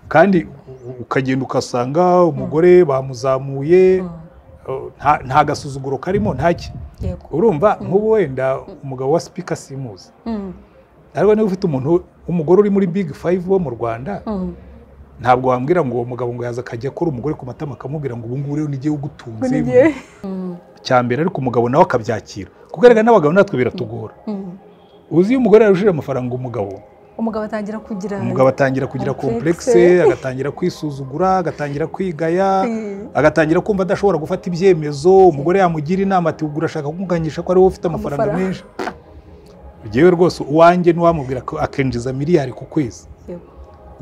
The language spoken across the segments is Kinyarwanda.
kandi u- ukagenda ugasanga umugore bamuzamuye uh, nta- nta gasuzuguro karimo ntaki yego urumva nk'ubu wenda umugabo wa sipika simuzi Mm, ariko niba ufite umuntu umugore uri muri big five wo mu rwanda mm. ntabwo wambwira ngo uwo mugabo ngo yaza akajya akora umugore ku matama akamubwira ngo ubu ngubu rero nijye Ngo ugutunze ni njye. cyambere ariko umugabo nawe akabyakira kuko erega n'abagabo natwe biratugora Mm. uzi iyo umugore yarushije amafaranga umugabo umugabo atangira kugira umugabo atangira kugira Complexe. komplekse agatangira kwisuzugura agatangira kwigaya Mm. agatangira kumva adashobora gufata ibyemezo umugore yamugira inama ati ubwo urashaka kunganyisha ko ari wowe ufite amafaranga Amafaranga. menshi ngewe rwose uwanjye ntiwamubwira ko akinjiza miliyari ku kwezi Yego.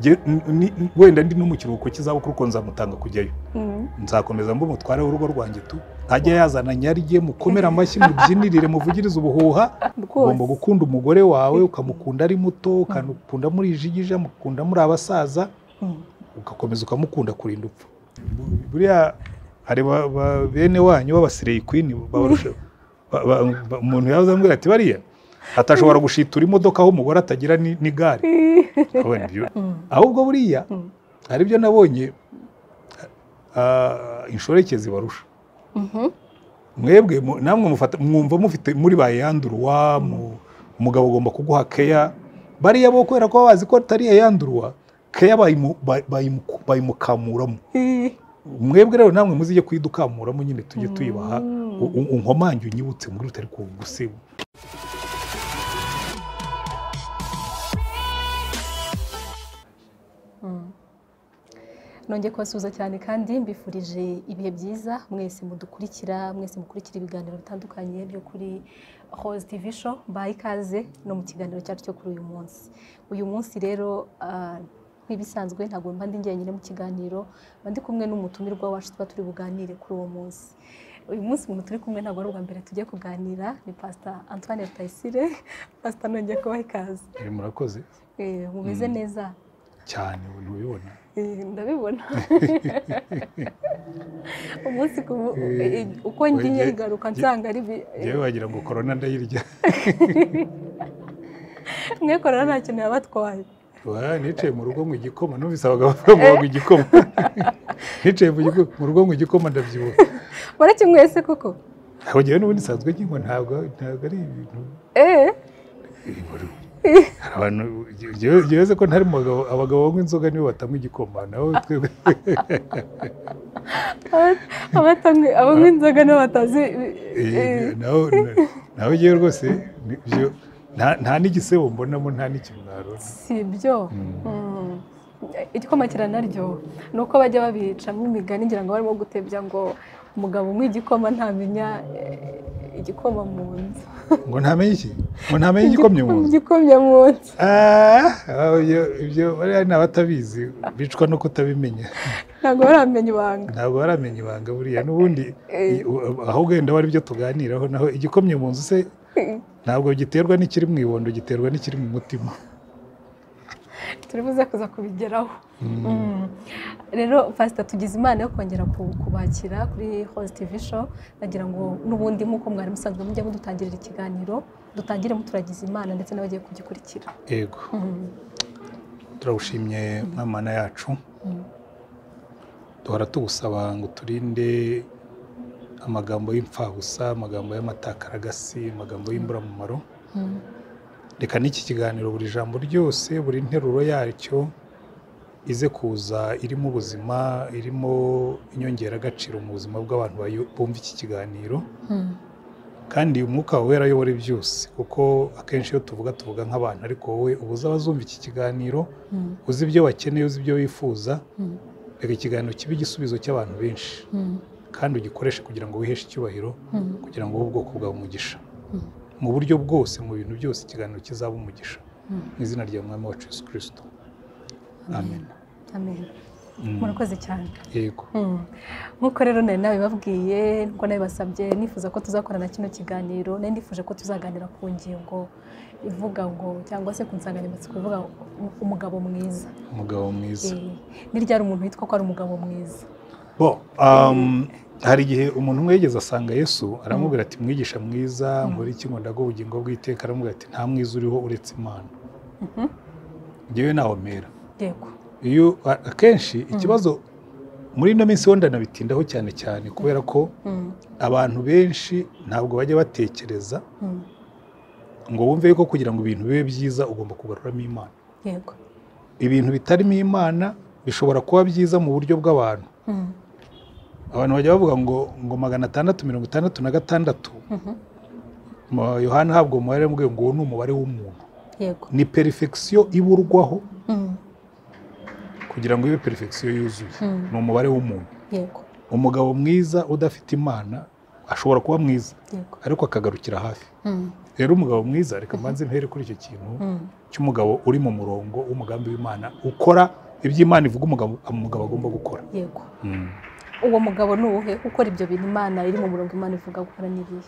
Nge- n- ni- n- wenda ndi no mu kiruhuko cy'izabukuru ko nzamutanga kujyayo Mm. nzakomeza mbe umutware w'urugo rwanjye tu ntajya yazana nyarye mukomere amashyi mubyinirire muvugirize ubuhuha Rwose. ugomba gukunda umugore wawe ukamukunda ari muto ukamukunda muri jigija mukunda muri abasaza Mm. ugakomeza ukamukunda kurinda upfa Bu- buriya hari ba- ba- bene wanyu b'abasireyikwini babarusha ba- ba- ba- umuntu yaza ambwira ati bariya atashobora gushitura imodoka aho umugore atagira ni- n'igare Urabona ibyo? Mm. ahubwo buriya Mm. hari ibyo nabonye ah, inshoreke zibarusha Mhm. mwebwe mu- namwe mufata mwumva mufite muri ba yanduruwa mu- umugabo agomba kuguha keya bariya bo kubera ko bazi ko atari iya yanduruwa keya bayimu- ba- bayimu- bayimukamuramo Mm. mwebwe rero namwe muzijye kuyidukamuramo nyine tujye tuyibaha Mm. U- u- unkomange unyibutse muri rutari kugusiba nongeye kubasuhuza cyane kandi mbifurije ibihe byiza mwese mudukurikira mwese mukurikira ibiganiro bitandukanye byo kuri hoze tv show baha ikaze no mu kiganiro cyacu cyo kuri uyu munsi uyu munsi rero ah, nk'ibisanzwe ntabwo mba ndi njyenyine mu kiganiro mba ndi kumwe n'umutumirwa wacu tuba turi buganire kuri uwo munsi uyu munsi umuntu turi kumwe ntabwo ari ubwa mbere tugiye kuganira ni pasita antoine rutayisire pasita nongeye kubaha ikaze Eh, murakoze Eh, mumeze neza cyane ntubibona Eh, ndabibona umunsi ku eh, uko oye, ngiye ngaruka nge- nsanga ari bi- eh, yewe wagira ngo korona ndayirya mwe korora nta kintu yabatwaye Oya, nicaye mu rugo ngo igikoma numvise abagabo bavuga ngo igikoma nicaye mu gigo- mu rugo ngo igikoma ndabyibuha mureke mwese koko aho ngewe n'ubundi nsanzwe nkinywa ntabwo ntabwo ari ibintu eh bibura hari abantu ngewe ngewe nzi ko ntari mu bagabo abagabo banywa inzoga nibo batanywa igikoma naho twebwe aba- abatanywe- abanywa inzoga n'abatazi eh, Eh, naho naho ngewe rwose ni- byo nta- nta n'igisebo mbonamo nta n'ikimwaro si byo Mm. igikoma kiranaryoha ni uko bajya babicamo imigani ngira ngo barimo gutebya ngo umugabo unywa igikoma ntamenya eh, igikoma mu nzu ngo ntamenye iki ngo ntamenye igikomye mu nzu igikomye mu nzu Ah, ah, ibyo- ibyo bariya ni abatabizi bicwa no kutabimenya ntabwo baramenya ibanga ntabwo baramenya ibanga buriya n'ubundi Eh. i- u- aho wenda wari byo tuganiraho naho igikomye mu nzu se ntabwo giterwa n'ikiri mu ibondo giterwa n'ikiri mu mutima turi buze kuza kubigeraho Mm. rero pasita tugize imana yo kongera ku- kubakira kuri hoze tv show nagira ngo n'ubundi nk'uko mwari musanzwe mujya mudutangirira ikiganiro dutangire muturagize imana ndetse n'abagiye kugikurikira yego Mm. turagushimye mwana yacu duhora tugusaba ngo turinde amagambo y'imfabusa amagambo y'amatakaragasi amagambo y'imburamumaro Mm. reka n'iki kiganiro buri jambo ryose buri nteruro yaryo ize kuza irimo ubuzima irimo inyongeragaciro mu buzima bw'abantu bayo- bumva iki kiganiro Mm. kandi umwuka wawe wera ayobora byose kuko akenshi iyo tuvuga tuvuga nk'abantu ariko wowe uba uzi abazumva iki kiganiro Mm. uzi ibyo bakeneye uzi ibyo bifuza Mm. reka ikiganiro kibe igisubizo cy'abantu benshi Mm. kandi ugikoreshe kugira ngo wiheshe icyubahiro Mm. kugira ngo wowe ubwoko bwawe umugisha Mm. mu buryo bwose mu bintu byose ikiganiro kizabe umugisha Mm. mu izina rya mwami wacu yesu kirisito amen amen Mm. murakoze cyane yego Mm. nk'uko rero nari nabibabwiye nkuko nabibasabye nifuza ko tuzakorana kino kiganiro nari nifuje ko tuzaganira ku ngingo ivuga ngo cyangwa se ku nsanganyamatsiko ivuga ngo umugabo mwiza umugabo mwiza Eh, ni ryari umuntu yitwa ko ari umugabo mwiza bo um, hari igihe umuntu umwe yigeze asanga yesu aramubwira ati mwigisha mwiza nkora iki ngo ndaguhe ubugingo bw'iteka aramubwira ati nta mwiza uriho uretse imana Mhm. ngewe nahomera yego iyo akenshi ikibazo muri ino minsi wenda nabitindaho cyane cyane kubera ko abantu benshi ntabwo bajya batekereza ngo wumve yuko kugira ngo ibintu bibe byiza ugomba kugaruramo imana yego ibintu bitarimo imana bishobora kuba byiza mu buryo bw'abantu Mm. abantu bajya bavuga ngo ngo magana atandatu mirongo itandatu na gatandatu Mhm. Ma- yohana ntabwo umubare yambwiye ngo uwo ni umubare w'umuntu yego ni perifegisiyo iburwaho Mm. kugira ngo ibe perifegisiyo yuzuye Mm. ni umubare w'umuntu yego umugabo mwiza udafite imana ashobora kuba mwiza yego ariko akagarukira hafi Mm. rero umugabo mwiza reka mbanze mhere kuri icyo kintu Mm. cy'umugabo uri mu murongo w'umugambi w'imana ukora ibyo imana ivuga umugabo umugabo agomba gukora yego uwo mugabo ni uwuhe ukora ibyo bintu imana iri mu murongo imana ivuga gukora n'ibihe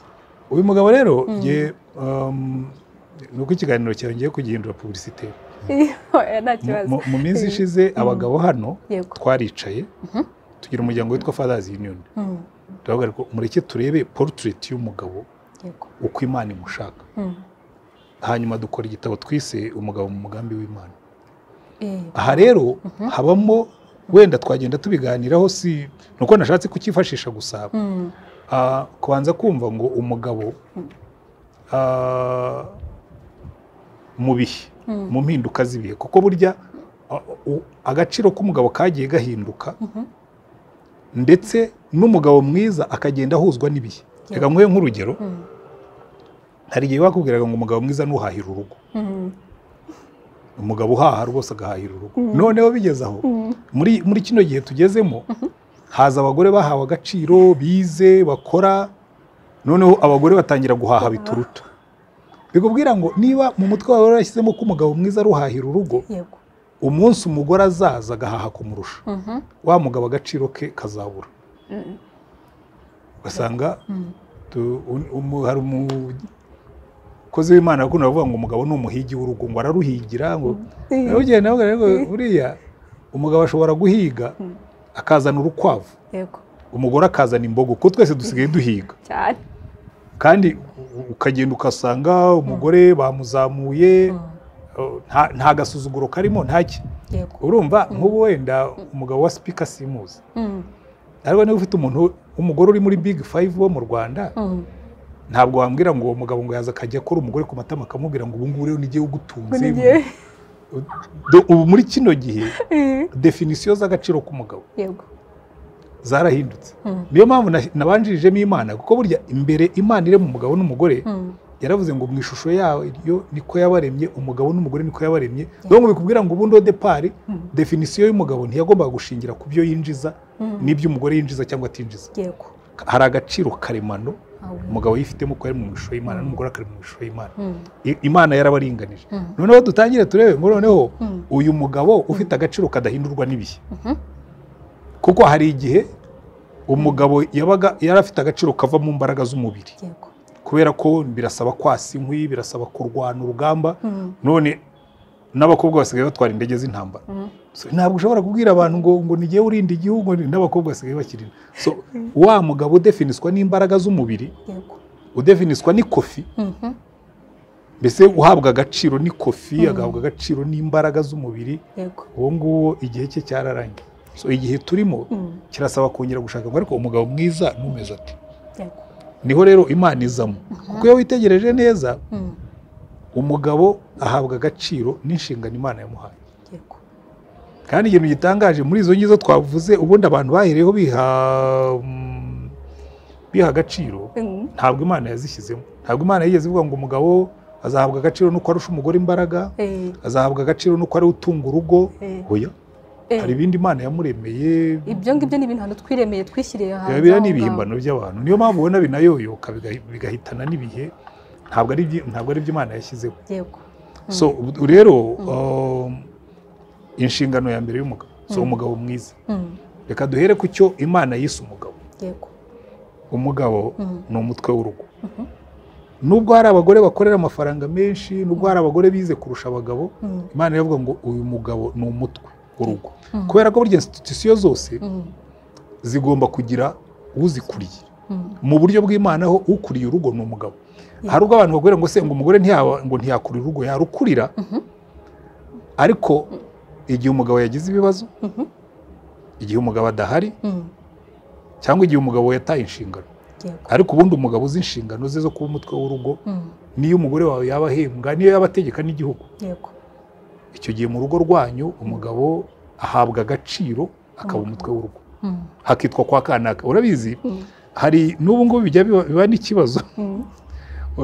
uyu mugabo rero Mm. ye um, ni uko ikiganiro cyawe ngiye kugihindura publicité Oya, nta Mu- kibazo mu- mu minsi ishize abagabo hano yego twaricaye Mhm. tugira umuryango witwa fathers union Mm. turavuga ngo mureke turebe portrait y'umugabo yego uko imana imushaka Mm. hanyuma dukora igitabo twise umugabo mu mugambi w'imana Eh, aha rero habamo wenda twagenda tubiganiraho si ni uko nashatse kukifashisha gusa Mm. Ah, kubanza kumva ngo umugabo ah, mu bihe Mm. mu mpinduka z'ibihe kuko burya ah, u- agaciro k'umugabo kagiye gahinduka Mhm. ndetse n'umugabo mwiza akagenda ahuzwa n'ibihe reka nguhe nk'urugero Mm. hari igihe bakubwiraga ngo umugabo mwiza nuhahira urugo Mm. umugabo uhaha rwose agahahira urugo Mm. noneho bigeze aho Mm. muri muri kino gihe tugezemo haza abagore bahawe agaciro bize bakora noneho abagore batangira guhaha bituruta bikubwira ngo niba mu mutwe wawe warashyizemo ko umugabo mwiza aruhahira urugo yego umunsi umugore azaza agahaha kumurusha Mhm. wa mugabo agaciro ke kazabura Mm. ugasanga Mm. tu- un- umu- hari umukozi w'imana akunda kuvuga ngo umugabo ni umuhigi w'urugo ngo araruhigira ngo nawe ugenda avuga ngo buriya umugabo ashobora guhiga Mm. akazana urukwavu yego umugore akazana imbogo kuko twese dusigaye duhiga cyane kandi u- ukagenda ugasanga umugore bamuzamuye Mm. uh, nta- nta gasuzuguro karimo ntaki yego urumva nk'ubu wenda umugabo wa sipika simuzi Mm. ariko niba ufite umuntu umugore uri muri big five wo mu rwanda Mm. ntabwo wambwira ngo uwo mugabo ngo yaza akajya akora umugore ku matama akamubwira ngo ubu ngubu rero nijye ngo ugutunze ni njye. Do- ubu muri kino gihe Eh, definisiyo z'agaciro k'umugabo yego zarahindutse Mm. niyo mpamvu na- nabanjirijemo imana kuko burya imbere imana iri mu mugabo n'umugore Mm. yaravuze ngo mu ishusho yayo niko yabaremye umugabo n'umugore niko yabaremye rero ngo bikubwira ngo ubundi depari Mm. definisiyo y'umugabo ntiyagombaga gushingira ku byo yinjiza Mm. n'ibyo umugore yinjiza cyangwa atinjiza yego hari agaciro karemano Awe. umugabo yifitemo ko yari mu ishusho y'imana n'umugore akari mu ishusho y'imana Mm. I- imana yarabaringanije Mm. noneho dutangire turebe ngo noneho Mm. uyu mugabo ufite agaciro kadahindurwa n'ibihe Mhm. kuko hari igihe umugabo yabaga yari afite agaciro kava mu mbaraga z'umubiri yego kubera ko birasaba kwasa inkwi birasaba kurwana urugamba Mm. none n'abakobwa basigaye batwara indege z'intambara Mm. so, ntabwo ushobora kubwira abantu ngo ngo nige urinda igihugu n'abakobwa basigaye bakirira so, wa mugabo udefiniswa n'imbaraga z'umubiri yego udefiniswa n'ikofi Mhm. mbese uhabwa agaciro n'ikofi Mm. agahabwa agaciro n'imbaraga z'umubiri yego uwo nguwo igihe cye cyararangiye so igihe turimo Mm. kirasaba kongera gushaka ngo ariko umugabo mwiza numeze ati yego niho rero imana izamo kuko iyo witegereje neza Mm. umugabo ahabwa agaciro n'inshingano imana yamuhaye yego kandi ikintu gitangaje muri izo ngizo twavuze ubundi abantu bahereyeho biha mm, biha agaciro Mm. ntabwo imana yazishyizemo ntabwo imana yigeze ivuga ngo umugabo azahabwa agaciro nuko arusha umugore imbaraga Eh, azahabwa agaciro nuko ari we utunga urugo eh, oya eh. hari ibindi imana yamuremeye ibyo ngibyo ni ibintu ahantu twiremeye twishyiriye hanze biba aho ni ngaho. ibihimbano by'abantu niyo mpamvu ubona binayoyoka bigahi- bigahitana n'ibihe ntabwo ari ibyi- ntabwo ari ibyo imana yashyizeho yego so ubu rero um, inshingano ya mbere y'umugabo so umugabo mwiza Mm. reka duhere ku cyo imana yise umugabo yego umugabo Mm. ni umutwe w'urugo nubwo hari abagore bakorera amafaranga menshi nubwo hari abagore bize kurusha abagabo Mm. imana iravuga ngo uyu mugabo ni umutwe w'urugo Mm. kubera ko burya institusiyo zose Mm. zigomba kugira uzikuriye Mm. mu buryo bw'imana ho ukuriye urugo ni umugabo Yeah. hari ubwo abantu bagwira ngo se ngo umugore ntiyaba- ngo ntiyakurira urugo yarukurira Mhm. ariko igihe umugabo yagize ibibazo igihe umugabo adahari cyangwa igihe umugabo yataye inshingano ariko ubundi umugabo uzi inshingano ze zo kuba umutwe w'urugo niyo umugore wawe yaba ahembwa niyo yaba ategeka n'igihugu yego icyo gihe mu rugo rwanyu umugabo ahabwa agaciro akaba umutwe w'urugo Mm. hakitwa kwa kanaka urabizi Mm. hari n'ubu ngubu bijya biba- biba n'ikibazo Mm.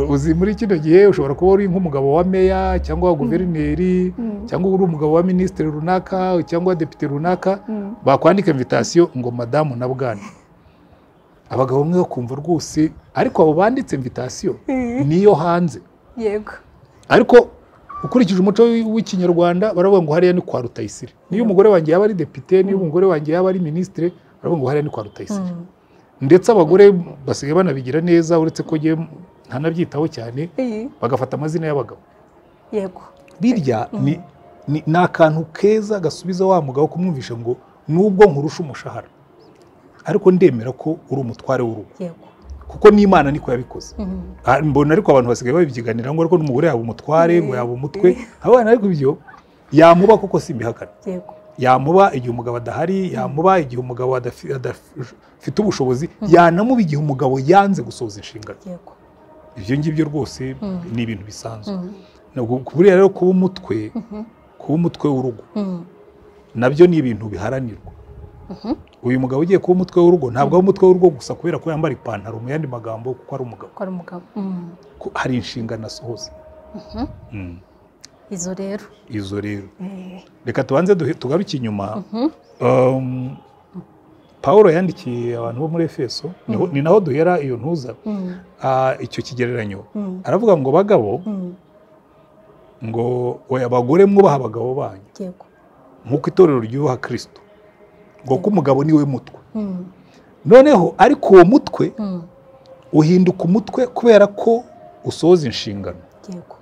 uzi muri kino gihe ushobora kuba uri nk'umugabo wa meya cyangwa wa guverineri Mm. cyangwa uri umugabo wa minisitiri runaka cyangwa wa depite runaka Mm. bakwandika invitasiyo ngo madamu na bwana abagabo bamwe bakumva rwose ariko abo banditse invitasiyo Mm. niyo hanze yego ariko ukurikije umuco w'ikinyarwanda baravuga ngo hariya ni kwa rutayisire niyo umugore wanjye yaba ari depite niyo umugore wanjye yaba ari minisitiri baravuga ngo hariya ni kwa rutayisire Mm. ndetse abagore basigaye banabigira neza uretse ko njye ntanabyitaho cyane Eh, bagafata amazina y'abagabo yego birya ni- ni ni akantu keza gasubiza wa mugabo kumwumvisha ngo nubwo nkurusha umushahara ariko ndemera ko uri umutware w'urugo yego kuko n'imana niko yabikoze Mm. Ah, mbona ariko abantu basigaye babibyiganira ngo ariko n'umugore yaba umutware ngo yaba umutwe abana ariko ibyo yamuba kuko simbihakana yego yamuba igihe umugabo adahari yamuba igihe umugabo adafi- adafite ubushobozi yanamuba igihe umugabo yanze gusohoza inshingano yego ibyo ngibyo rwose Mm. ni ibintu bisanzwe Mm. Ntabwo- buriya rero kuba umutwe Mhm. kuba umutwe w'urugo Mm. nabyo ni ibintu biharanirwa Mhm. uyu mugabo ugiye kuba umutwe w'urugo ntabwo ari umutwe w'urugo gusa kubera ko yambara ipantaro mu yandi magambo kuko ari umugabo ko ari umugabo Mm. Ko hari inshingano asohoza Mhm. Mm. izo rero izo rero Eh, reka tubanze duhe- tugaruke inyuma mhm. Um, pawulo yandikiye abantu bo muri efeso niho- ni naho duhera iyo ntuza Mm. Ah, icyo kigereranyo Mm. aravuga ngo bagabo Mm. ngo oya abagore mwubaha abagabo banyu yego nk'uko itorero ryubaha kirisito ngo ko umugabo niwe mutwe Mm. noneho ariko uwo mutwe Mm. uhinduka umutwe kubera ko usohoza inshingano yego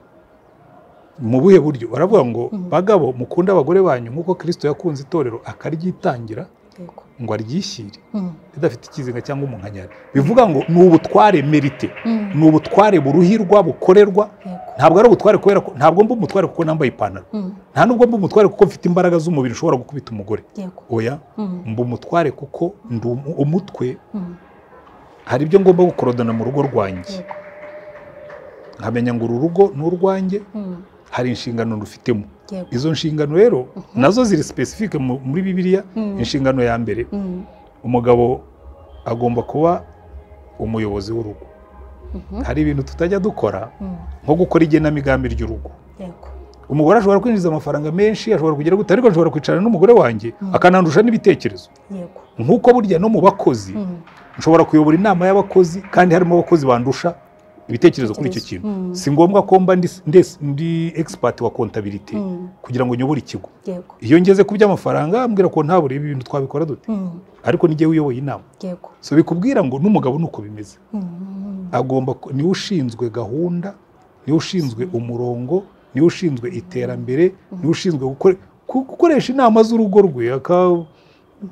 mu buhe buryo baravuga ngo Mhm. bagabo mukunde abagore banyu nk'uko kirisito yakunze itorero akaryitangira yego ngo aryishyire Mm. ridafite ikizinga cyangwa umunkanyari bivuga ngo ni ubutware merite Mm. ni ubutware buruhirwa bukorerwa yego ntabwo ari ubutware kubera ko ntabwo mba umutware kuko nambaye ipantaro Mm. nta nubwo mba umutware kuko mfite imbaraga z'umubiri ushobora gukubita umugore yego oya Mm. mba umutware kuko ndi umu- umutwe Mm. hari ibyo ngomba gukorodana mu rugo rwanjye yego nkamenya ngo uru rugo ni urwanjye Mm. hari inshingano rufitemo yego izo nshingano rero nazo ziri sipesifike mu- muri bibiliya Mm. inshingano ya mbere Mm. umugabo agomba kuba umuyobozi w'urugo Mhm. hari ibintu tutajya dukora Mm. nko gukora igenamigambi ry'urugo yego umugore ashobora kwinjiza amafaranga menshi ashobora kugira gute ariko ashobora kwicarana n'umugore wanjye Mm. akanandusha n'ibitekerezo yego nk'uko burya no mu bakozi Mm. nshobora kuyobora inama y'abakozi kandi harimo abakozi bandusha ibitekerezo kuri icyo Ibitekerezo. kintu Mm. si ngombwa ko mba ndi- ndi- ndi egisipati wa kontabilite Mm. kugira ngo nyobore ikigo yego iyo ngeze ku by'amafaranga mbwira ko nta burebe ibintu twabikora dute Mm. ariko n'igihe uyoboye inama yego so bikubwira ngo n'umugabo ni uko bimeze Mm. agomba ku- niwe ushinzwe gahunda niwe ushinzwe umurongo niwe ushinzwe iterambere niwe ushinzwe gukore- ku- gukoresha inama z'urugo rwe aka-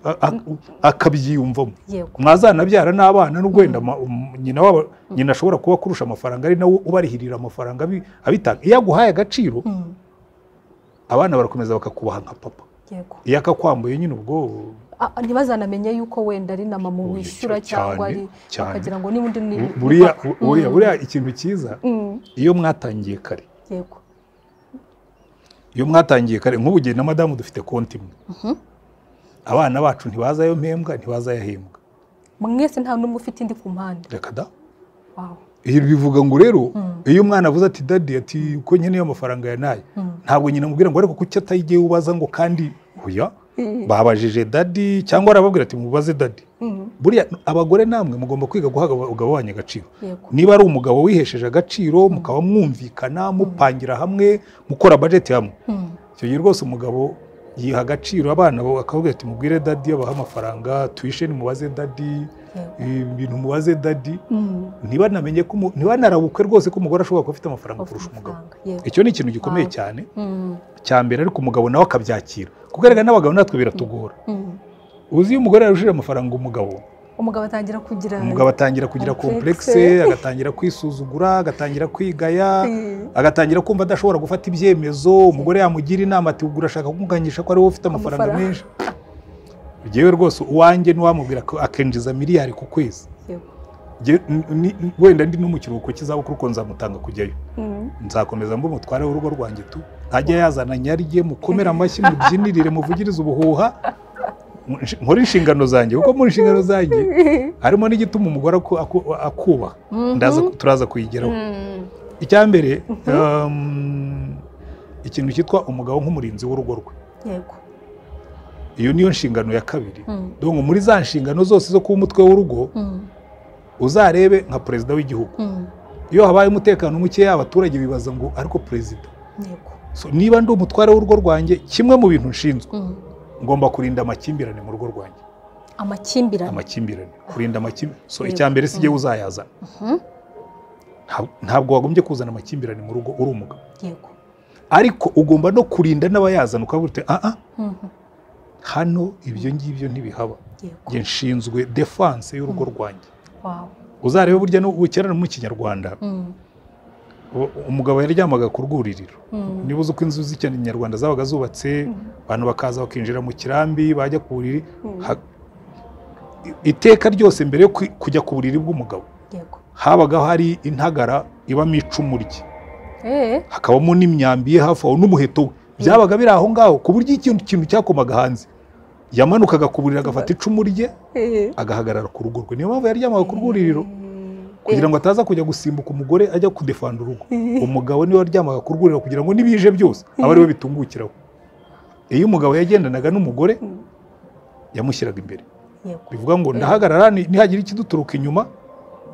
a- a- akabyiyumvamo yego mwazanabyara n'abana n'ubwo wenda ma- um, nyina wabo nyina ashobora kuba akurusha amafaranga ari nawe ubarihirira amafaranga abi- abitanga iyo aguhaye agaciro Mm. abana barakomeza bakakubaha nka papa yego iyo akakwambuye nyine ubwo Ah, ntibazanamenye yuko wenda ari na mama Oya, wishyura cya- cyangwa ari cyane, cyane. bakagira ngo niba undi ni Bu- buriya ni papa. buriya Mm. buriya ikintu cyiza Mm. iyo mwatangiye kare yego iyo mwatangiye kare nk'ubu njye na madamu dufite konti imwe Mhm. abana bacu ntibaza ayo mpembwa ntibaza ayahembwa mwese nta n'umwe ufite indi ku mpande reka da Wow. ibi bivuga ngo rero Mm. iyo umwana avuze ati dadi ati ko nkeneye amafaranga yanaye Mm. ntabwo nyina amubwira ngo ariko kuki atayigiye ubaza ngo kandi oya Mm. babajije dadi cyangwa arababwira ati mubaze dadi Mm. buriya abagore namwe mugomba kwiga guha abagabo banyu agaciro yego niba ari umugabo wihesheje agaciro mukaba mwumvikana mupangira hamwe mukora bajeti hamwe Mm. icyo gihe rwose umugabo yiha agaciro abana bo akavuga ati mubwire dadi abaha amafaranga tuwisheni mubaze dadi yego ibintu mubaze dadi Mm. ntibanamenye ko umu- ntibanarabukwe rwose ko umugore ashobora kuba afite amafaranga kurusha umugabo amafaranga yego icyo ni ikintu gikomeye Wow. cyane Mm. cya mbere ariko umugabo nawe akabyakira kuko erega n'abagabo natwe biratugora Mm. uzi iyo umugore yarushije amafaranga umugabo umugabo atangira kugira umugabo atangira kugira Complexe. komplekse agatangira kwisuzugura agatangira kwigaya Eh, agatangira kumva adashobora gufata ibyemezo umugore yamugira inama ati ubwo urashaka kunganyisha ko ariwe ufite amafaranga Amafaranga. menshi ngewe rwose uwanjye ntiwamubwira ko akinjiza miliyari ku kwezi yego. Nge- n- ni- n- wenda ndi no mu kiruhuko cy'izabukuru ko nzamutanga kujyayo Mm, nzakomeza mbe umutware w'urugo rwanjye tu ntajya yazana nyarye mukomere amashyi mubyinirire muvugirize ubuhuha nkore inshingano zanjye kuko muri inshingano zanjye harimo n'igituma umugore aku- aku- akubaha mhm, ndaza turaza kuyigeraho mm, icya mbere Mhm. um, ikintu cyitwa umugabo nk'umurinzi w'urugo rwe yego iyo niyo nshingano ya kabiri Mm, donc muri za nshingano zose zo kuba umutwe w'urugo mm, uzarebe nka perezida w'igihugu mm, iyo habaye umutekano mukeya abaturage bibaza ngo ariko perezida yego so, niba ndi umutware w'urugo rwanjye kimwe mu bintu nshinzwe Mm, ngomba kurinda amakimbirane mu rugo rwanjye amakimbirane amakimbirane kurinda amakimbirane so Yego. icya mbere si jyewe uzayazana Mhm, Nta- ntabwo wagombye kuzana amakimbirane mu rugo uri umugabo yego ariko ugomba no kurinda n'abayazana ukavuga uti ah ah Mhm, hano ibyo ngibyo ntibihaba yego njye nshinzwe defanse y'urugo rwanjye wow uzarebe burya n'ubukera no mu kinyarwanda Mm, u- umugabo yaryamaga ku rwuririro mm, niba uzi ko inzu z'ikinyarwanda zabaga zubatse Mhm. abantu bakaza bakinjira mu kirambi bajya ku buriri Mhm. Ha- i- iteka ryose mbere yo kwi- kujya ku buriri bw'umugabo yego habaga hari intagara ibamo icumu rye Eh, hakabamo n'imyambi ye hafi aho n'umuheto we byabaga biri aho ngaho ku buryo ikintu kintu cyakomaga hanze yamanukaga ku buriri agafata icumu rye eh. agahagarara ku rugo rwe niyo mpamvu yaryamaga ku rwuririro Mm, kugira ngo ataza kujya gusimbuka umugore ajya kudefanda urugo umugabo niwe waryamaga ku rwuriro kugira ngo n'ibije byose abe ariwe bitungukiraho iyo umugabo yagendanaga n'umugore Mm. yamushyiraga imbere yego bivuga ngo ndahagarara ni- nihagira ikiduturuka inyuma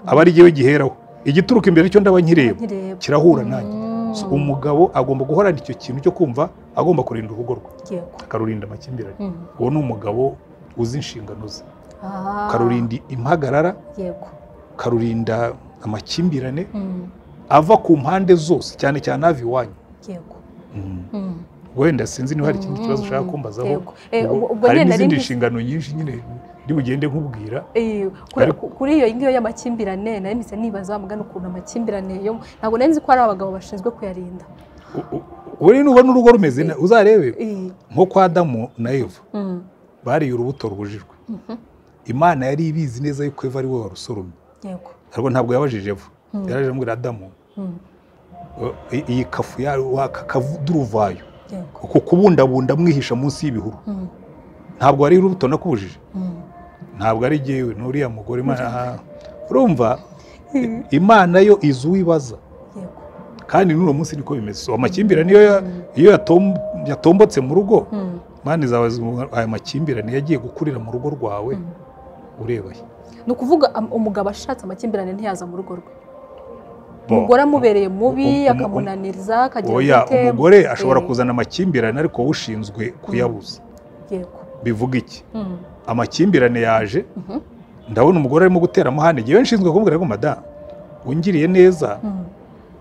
aba ari jyewe giheraho igituruka imbere cyo ndaba nkireba nkireba kirahura nanjye Mm, So, umugabo agomba guhorana icyo kintu cyo kumva agomba kurinda urugo rwe yego akarurinda amakimbirane Mm, uwo ni umugabo uzi inshingano ze ah, karurinda impagarara yego karurinda amakimbirane Mm, ava ku mpande zose cyane cyane ava iwanyu yego Mm, wenda sinzi niba hari ikindi kibazo Mm. ushaka kumbazaho yego Eh, Ubwo ubwo- ubwo hari nyine nari n'izindi mvuze- nshingano nyinshi nyine ndi bugende nkubwira Eh, kuri- Ariko- kuri iyo ngiyo y'amakimbirane nari mpise nibaza mugana ukuntu amakimbirane yo ntabwo nari nzi ko hari abagabo bashinzwe kuyarinda U- u- wowe nubona urugo rumeze na- uzarebe Eh, nko kwa adamu na eva mm, bariye urubuto ruhujijwe mhm, imana yari ibizi neza yuko eva ari we warusoromye yego ariko ntabwo yabajije eva Mm. yaraje amubwira adamu Mm, uh, i- iyi kafu ya waka kavuduruvayo yego uko kubundabunda mwihisha munsi y'ibihuru Mm, ntabwo ari urubuto nakubujije mm, ntabwo ari jyewe n'uriya mugore imana aha. urumva Mm. imana yo izi uwibaza yego kandi n'uno munsi niko bimeze So, amakimbirane iyo ya- iyo yatom- yatombotse mu rugo Mm, mani zawe zivuga ngo aya makimbirane yagiye gukurira mu rugo rwawe Mm. ureba he ni ukuvuga am- umugabo ashatse amakimbirane ntiyaza mu rugo rwe Bo. umugore amubereye mubi Umu- umu- akamunaniriza akagira oya ubute, umugore ashobora eh, kuzana amakimbirane ariko wowe ushinzwe kuyabuza yego bivuga iki Mm, amakimbirane yaje mhm, ndabona umugore arimo gutera amahane ngewe nshinzwe kumubwira ngo madamu wungiriye neza mm,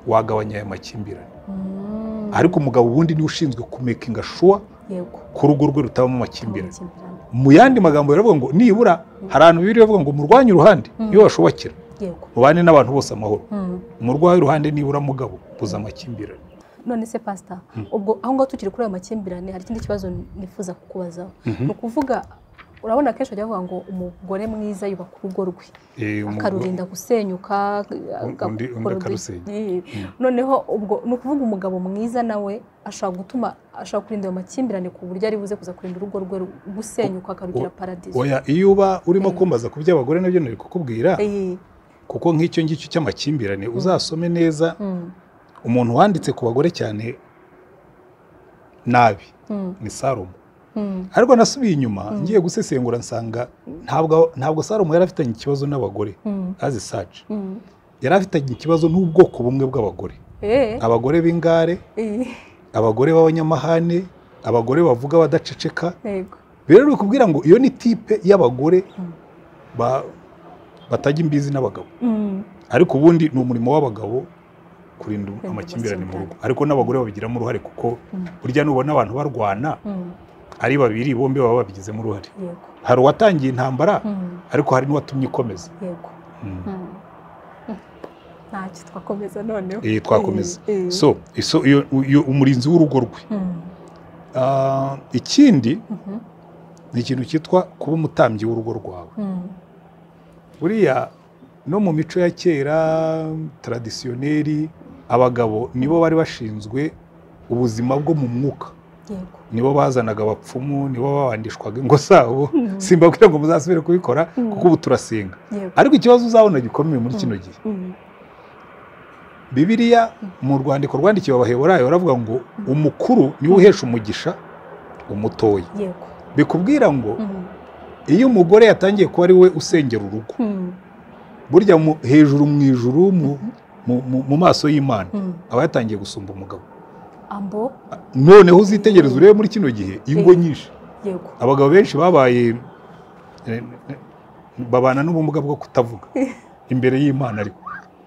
wagabanya aya makimbirane mm, ariko umugabo ubundi niwe ushinzwe kumekinga shuwa yego ko urugo rwe rutabamo amakimbirane amakimbirane, mu yandi magambo baravuga ngo nibura hari ahantu bibiri bavuga ngo murwanye uruhande Mm. iyo bashobokera yego mubane n'abantu bose amahoro Mm. umurwayi w'iruhande nibura mugabo buza amakimbirane none se pasita Mm. ubwo aho ngaho tukiri kuri ayo makimbirane hari ikindi kibazo nifuza kukubazaho Mhm. ni ukuvuga urabona akenshi bajya bavuga ngo umugore mwiza yubaka urugo rwe Eh, umugore- akarurinda gusenyuka aga- undi- undi agakora udu- akarusenya. Eh, noneho ubwo ni ukuvuga umugabo mwiza nawe ashobora gutuma ashobora kurinda ayo makimbirane ku buryo ari buze kuza kurinda urugo rwe ru- gusenyuka akarugira O- paradizo oya iyo uba urimo kumbaza ku by'abagore nabyo nari kukubwira Eh, kuko nk'icyo ngicyo cy'amakimbirane uzasome neza mm, umuntu wanditse ku bagore cyane nabi mm, ni salomo mm, ariko nasubiye inyuma ngiye gusesengura nsanga ntabwo ntabwo salomo yari afitanye ikibazo n'abagore mm, azi saci mm. yari afitanye ikibazo n'ubwoko bumwe bw'abagore Eh, abagore b'ingare eh, abagore b'abanyamahane abagore bavuga badaceceka yego rero ni ukubwira ngo iyo ni tipe y'abagore Mm. ba- batajya imbizi n'abagabo Mm, ariko ubundi ni umurimo w'abagabo kurinda Kurinda amakimbirane mu rugo amakimbirane. ariko n'abagore babigiramo uruhare kuko Mm. burya nubona abantu barwana mm, ari babiri bombi baba babigizemo uruhare yego hari uwatangiye intambara Mm, ariko hari n'uwatumye ikomeza yego Mm. Mm. Mm. ntacyo twakomeza noneho Eh, twakomeza Eh, eh. so so iyo- iyo umurinzi w'urugo rwe Mm, Ah, ikindi mhm, ni ikintu cyitwa kuba umutambyi w'urugo rwawe mm, buriya no mu mico ya kera taradisiyoneri abagabo nibo bari bashinzwe ubuzima bwo mu mwuka yego nibo bazanaga abapfumu nibo babandishwaga ingo zabo Mm, simbabwira ngo muzasubire kubikora Mm. kuko ubu turasenga yego ariko ikibazo uzabona gikomeye muri kino gihe Mm, bibiliya mu rwandiko rwandikiwe abaheburayo baravuga ngo umukuru niwe uhesha umugisha umutoya yego bikubwira ngo Mm, iyo umugore yatangiye kuba ari we usengera urugo mm, burya mu- hejuru mu ijuru mu- mu- mu- mu maso y'imana mm. aba yatangiye gusumba umugabo ambo noneho uzitegereza urebe muri kino gihe ingo nyinshi yego abagabo benshi babaye eh, babana n'ubumuga bwo kutavuga imbere y'imana ariko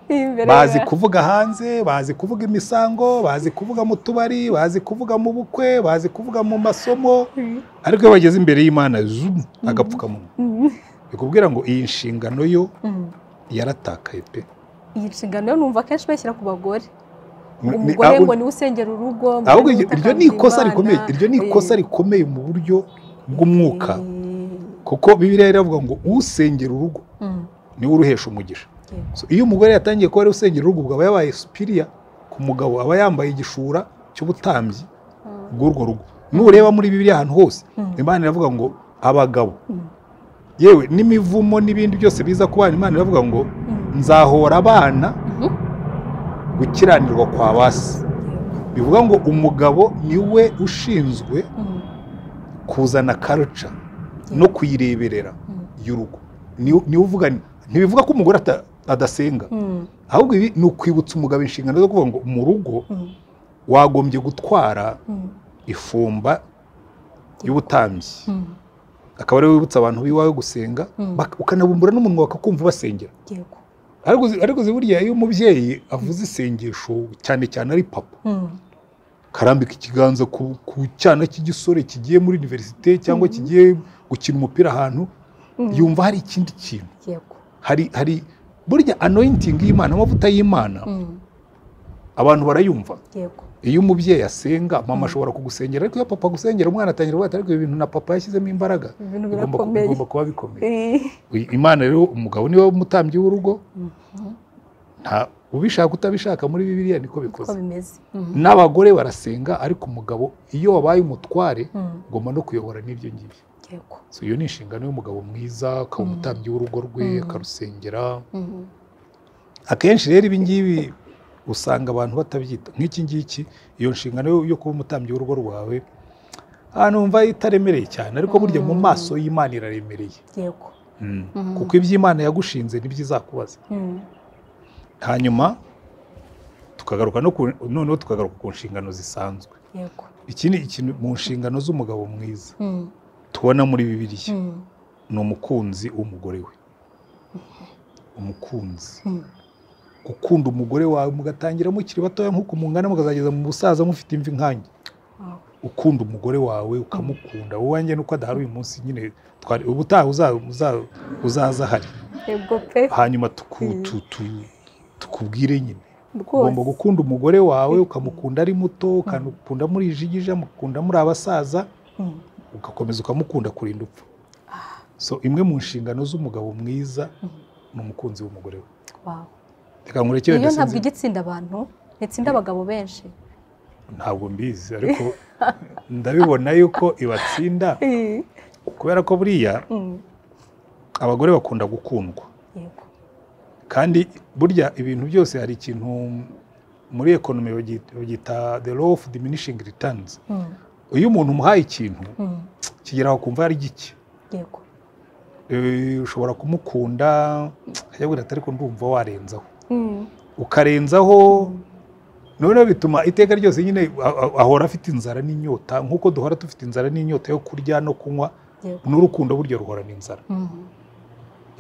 Imbere bazi ya- kuvuga hanze bazi kuvuga imisango bazi kuvuga mu tubari bazi kuvuga mu bukwe bazi kuvuga mu masomo Mm, ariko iyo bageze imbere y'imana zumu agapfukamunwa mm, bikubwira ngo iyi nshingano yo mm. yaratakaye pe iyi nshingano yo numva akenshi bashyira ku bagore Ni- ni- umugore ngo ahubwo- niwe usengera urugo umugore ahubwo niwe iryo- iryo ni utakambira ikosa Imana. rikomeye iryo ni Eh, ikosa rikomeye mu buryo bw'umwuka eh, kuko bibiliya iravuga ngo usengera urugo mm, niwe uruhesha umugisha yego So, iyo umugore yatangiye kuba ari we usengera urugo ubwo aba yabaye supiriya ku mugabo aba yambaye igishura cy'ubutambyi Mm, bw'urwo rugo nureba muri bibiliya ahantu hose mm, imana iravuga ngo abagabo mm, yewe n'imivumo n'ibindi byose biza ku bana imana iravuga ngo mm, nzahora abana mhm, gukiranirwa kwa ba se yego, bivuga ngo umugabo niwe ushinzwe mm, kuzana karuca yego, no kuyireberera mm, y'urugo Ni- niwe uvuga ntibivuga ko umugore ata- adasenga mm, ahubwo ibi ni ukwibutsa umugabo inshingano zo kuvuga ngo mu rugo mm, wagombye gutwara mm, ifumba y'ubutambyi mm, akaba ariwe wibutsa abantu b'iwawe gusenga Mm. bak- ukanabumbura n'umunwa bakakumva basengera yego, ariko uzi- ariko uzi burya iyo umubyeyi avuze isengesho cyane cyane ari papa mm, karambika ikiganza ku, ku cyana cy'igisore kigiye muri univerisite cyangwa Mhm. kigiye gukina umupira ahantu mm, yumva hari ikindi kintu yego, hari hari burya anointing y'imana amavuta y'imana mm, abantu barayumva yego, iyo umubyeyi asenga mama Mm. ashobora kugusengera ariko iyo papa agusengera umwana atangira kuvuga ati ariko ibi bintu na papa yashyizemo imbaraga ibintu bigomba ku- birakomeye bigomba kuba bikomeye Eh, Uyu- imana rero umugabo niwe umutambyi w'urugo mhm, nta ubishaka utabishaka muri bibiliya niko uko bikoze bimeze Mm, n'abagore barasenga ariko umugabo iyo wabaye umutware mm, ugomba no kuyobora n'ibyo ngibyo yego, So, iyo ni inshingano y'umugabo mwiza akaba Mm. umutambyi w'urugo rwe Mm. akarusengera mm, akenshi rero ibi ngibi usanga abantu batabyita nk'iki ngiki iyo nshingano yo- yo kuba umutambyi w'urugo rwawe ahantu wumva itaremereye cyane ariko burya mu Mm. maso y'imana iraremereye yego, Mm. kuko iby'imana yagushinze ntibyizakubaza mm, hanyuma tukagaruka no ku- noneho tukagaruka ku nshingano zisanzwe yego, iki ni ikintu mu nshingano z'umugabo mwiza mm, tubona muri bibiliya mm, ni umukunzi w'umugore we umukunzi mm, gukunda umugore wawe mugatangira mukiri batoya nk'uko mungana mukazageza mu busaza mufite imvi nkanjye wow, ukunda umugore wawe ukamukunda wowe wanjye nuko adahari uyu munsi nyine twari ubutaha uza- uza- uzaza ahari yego pe hanyuma tuku- Mm. tu- tu- tukubwire nyine ugomba rwose gukunda umugore wawe ukamukunda ari muto ukamukunda murijigija mukunda muri abasaza Mm, ugakomeza ukamukunda kurinda upfa so imwe mu nshingano z'umugabo mwiza ni umukunzi w'umugore we wow. reka nkurekere iyo ntabwo ndasinzi ijya itsinda abantu itsinda abagabo benshi ntabwo mbizi ariko ndabibona yuko ibatsinda kubera ko buriya Mm, abagore bakunda gukundwa yego kandi burya ibintu byose hari ikintu muri ekonomi bagita bagita the law of diminishing returns Mm, iyo umuntu umuhaye ikintu mm, kigeraho kumva ari gike yego Eh, ushobora kumukunda ajya agira ati ariko ndumva warenzaho Mm, ukarenzaho noneho bituma iteka ryose nyine a- a- ahora afite inzara n'inyota nk'uko duhora dufite inzara n'inyota yo kurya no kunywa yego n'urukundo burya ruhorana inzara Mm,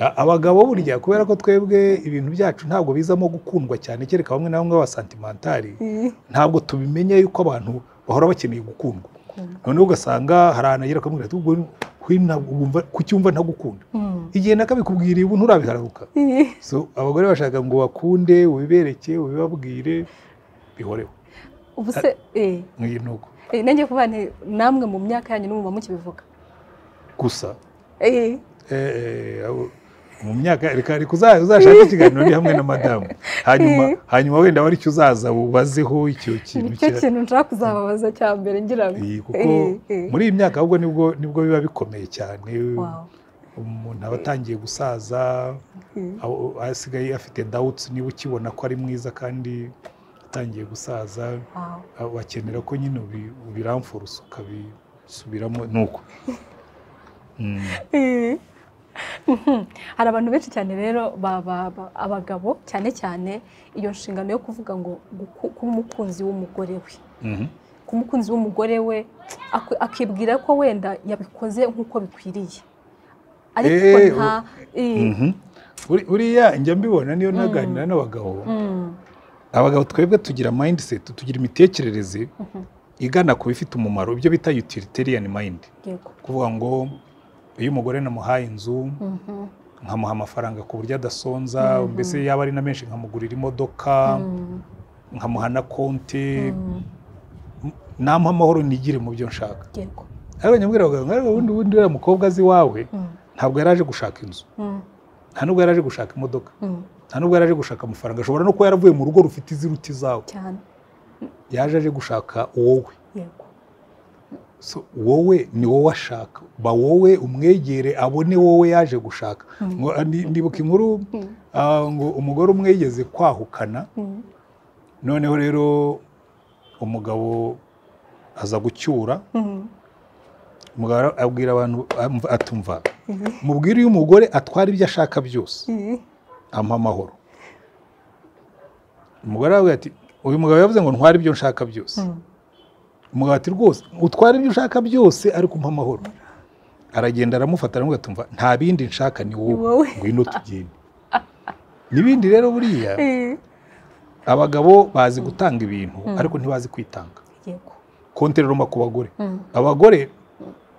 A- abagabo burya kubera ko twebwe ibintu byacu ntabwo bizamo gukundwa cyane kereka bamwe na bamwe b'abasantimentari eh, ntabwo tubimenya yuko abantu bahora bakeneye gukundwa gukunda noneho ugasanga hari ahantu agera akamubwira ati ubwo hino wumva kucyumva ntagukunda igihe nakabikubwira ubu nturabiharuka so abagore bashaka ngo bakunde ubibereke ubibabwire bihoreho ubu se eh, nk'iyi ni uko eh, nanjye kuba nti namwe mu myaka yanyu n'ubu muba mukibivuga gusa Eh, eh, eh, abo- mu myaka reka reka uza- uzashake ikiganiro ni hamwe na madamu hanyuma hanyuma wenda wari icyo uzaza wubazeho icyo kintu nicyo cya- kintu nshaka kuzababaza cya mbere ngira ngo Iyi, kuko Eh, eh. muri iyi myaka ahubwo nibwo nibwo biba bikomeye cyane Wow. umuntu aba atangiye gusaza Eh. aho- asigaye afite dawuti niba ukibona ko ari mwiza kandi atangiye gusaza Wow. bakenera ko nyine ubi- ubiramfurusa ukabisubiramo ni uko Mm. Eh. hari abantu benshi cyane rero ba- ba- ba- abagabo cyane cyane iyo nshingano yo kuvuga ngo guku- kuba umukunzi w'umugore we Mhm. kuba umukunzi w'umugore we ak- akibwira ko wenda yabikoze nk'uko bikwiriye ariko Eh, nta eh, Mhm. Buri- buriya njya mbibona niyo naganira n'abagabo mm, abagabo twebwe tugira mindset tugira imitekerereze igana ku bifite umumaro ibyo bita utilitarian mind yego kuvuga ngo iyo umugore namuhaye inzu Mhm, nkamuha amafaranga ku buryo adasonza mbese yaba ari na menshi nkamugurira imodoka mm, nkamuha na konti mm, namuha amahoro nigire mu byo nshaka yego ariko nyamwira abagabo ariko ubundi bundi uriya mukobwa azi iwawe Mm, ntabwo yari aje gushaka inzu mm, nta nubwo yari aje gushaka imodoka mm, nta nubwo yari aje gushaka amafaranga ashobora no kuba yaravuye mu rugo rufite iziruta izawe cyane yaje aje gushaka wowe yego so wowe ni wowe ashaka ba wowe umwegere abone wowe yaje gushaka Ngo, ah, ndi- ndibuka inkuru Mm, ah, ngo umugore umwe yigeze kwahukana mm, noneho rero umugabo aza gucyura mm, umugabo ara- abwira abantu amva- atumva mm, mubwire uyu mugore atwara ibyo ashaka byose mm, ampa amahoro umugore aravuga ati uyu mugabo yavuze ngo ntware ibyo nshaka byose mm, umugabo ati rwose utware ibyo ushaka byose ariko umpa amahoro aragenda aramufata aramubwira ati "Umva, nta bindi nshaka ni Ni wowe wowe." ngwino tugende n'ibindi rero buriya eh, abagabo bazi gutanga ibintu ariko ntibazi kwitanga yego konti rero mba ku bagore Mm, abagore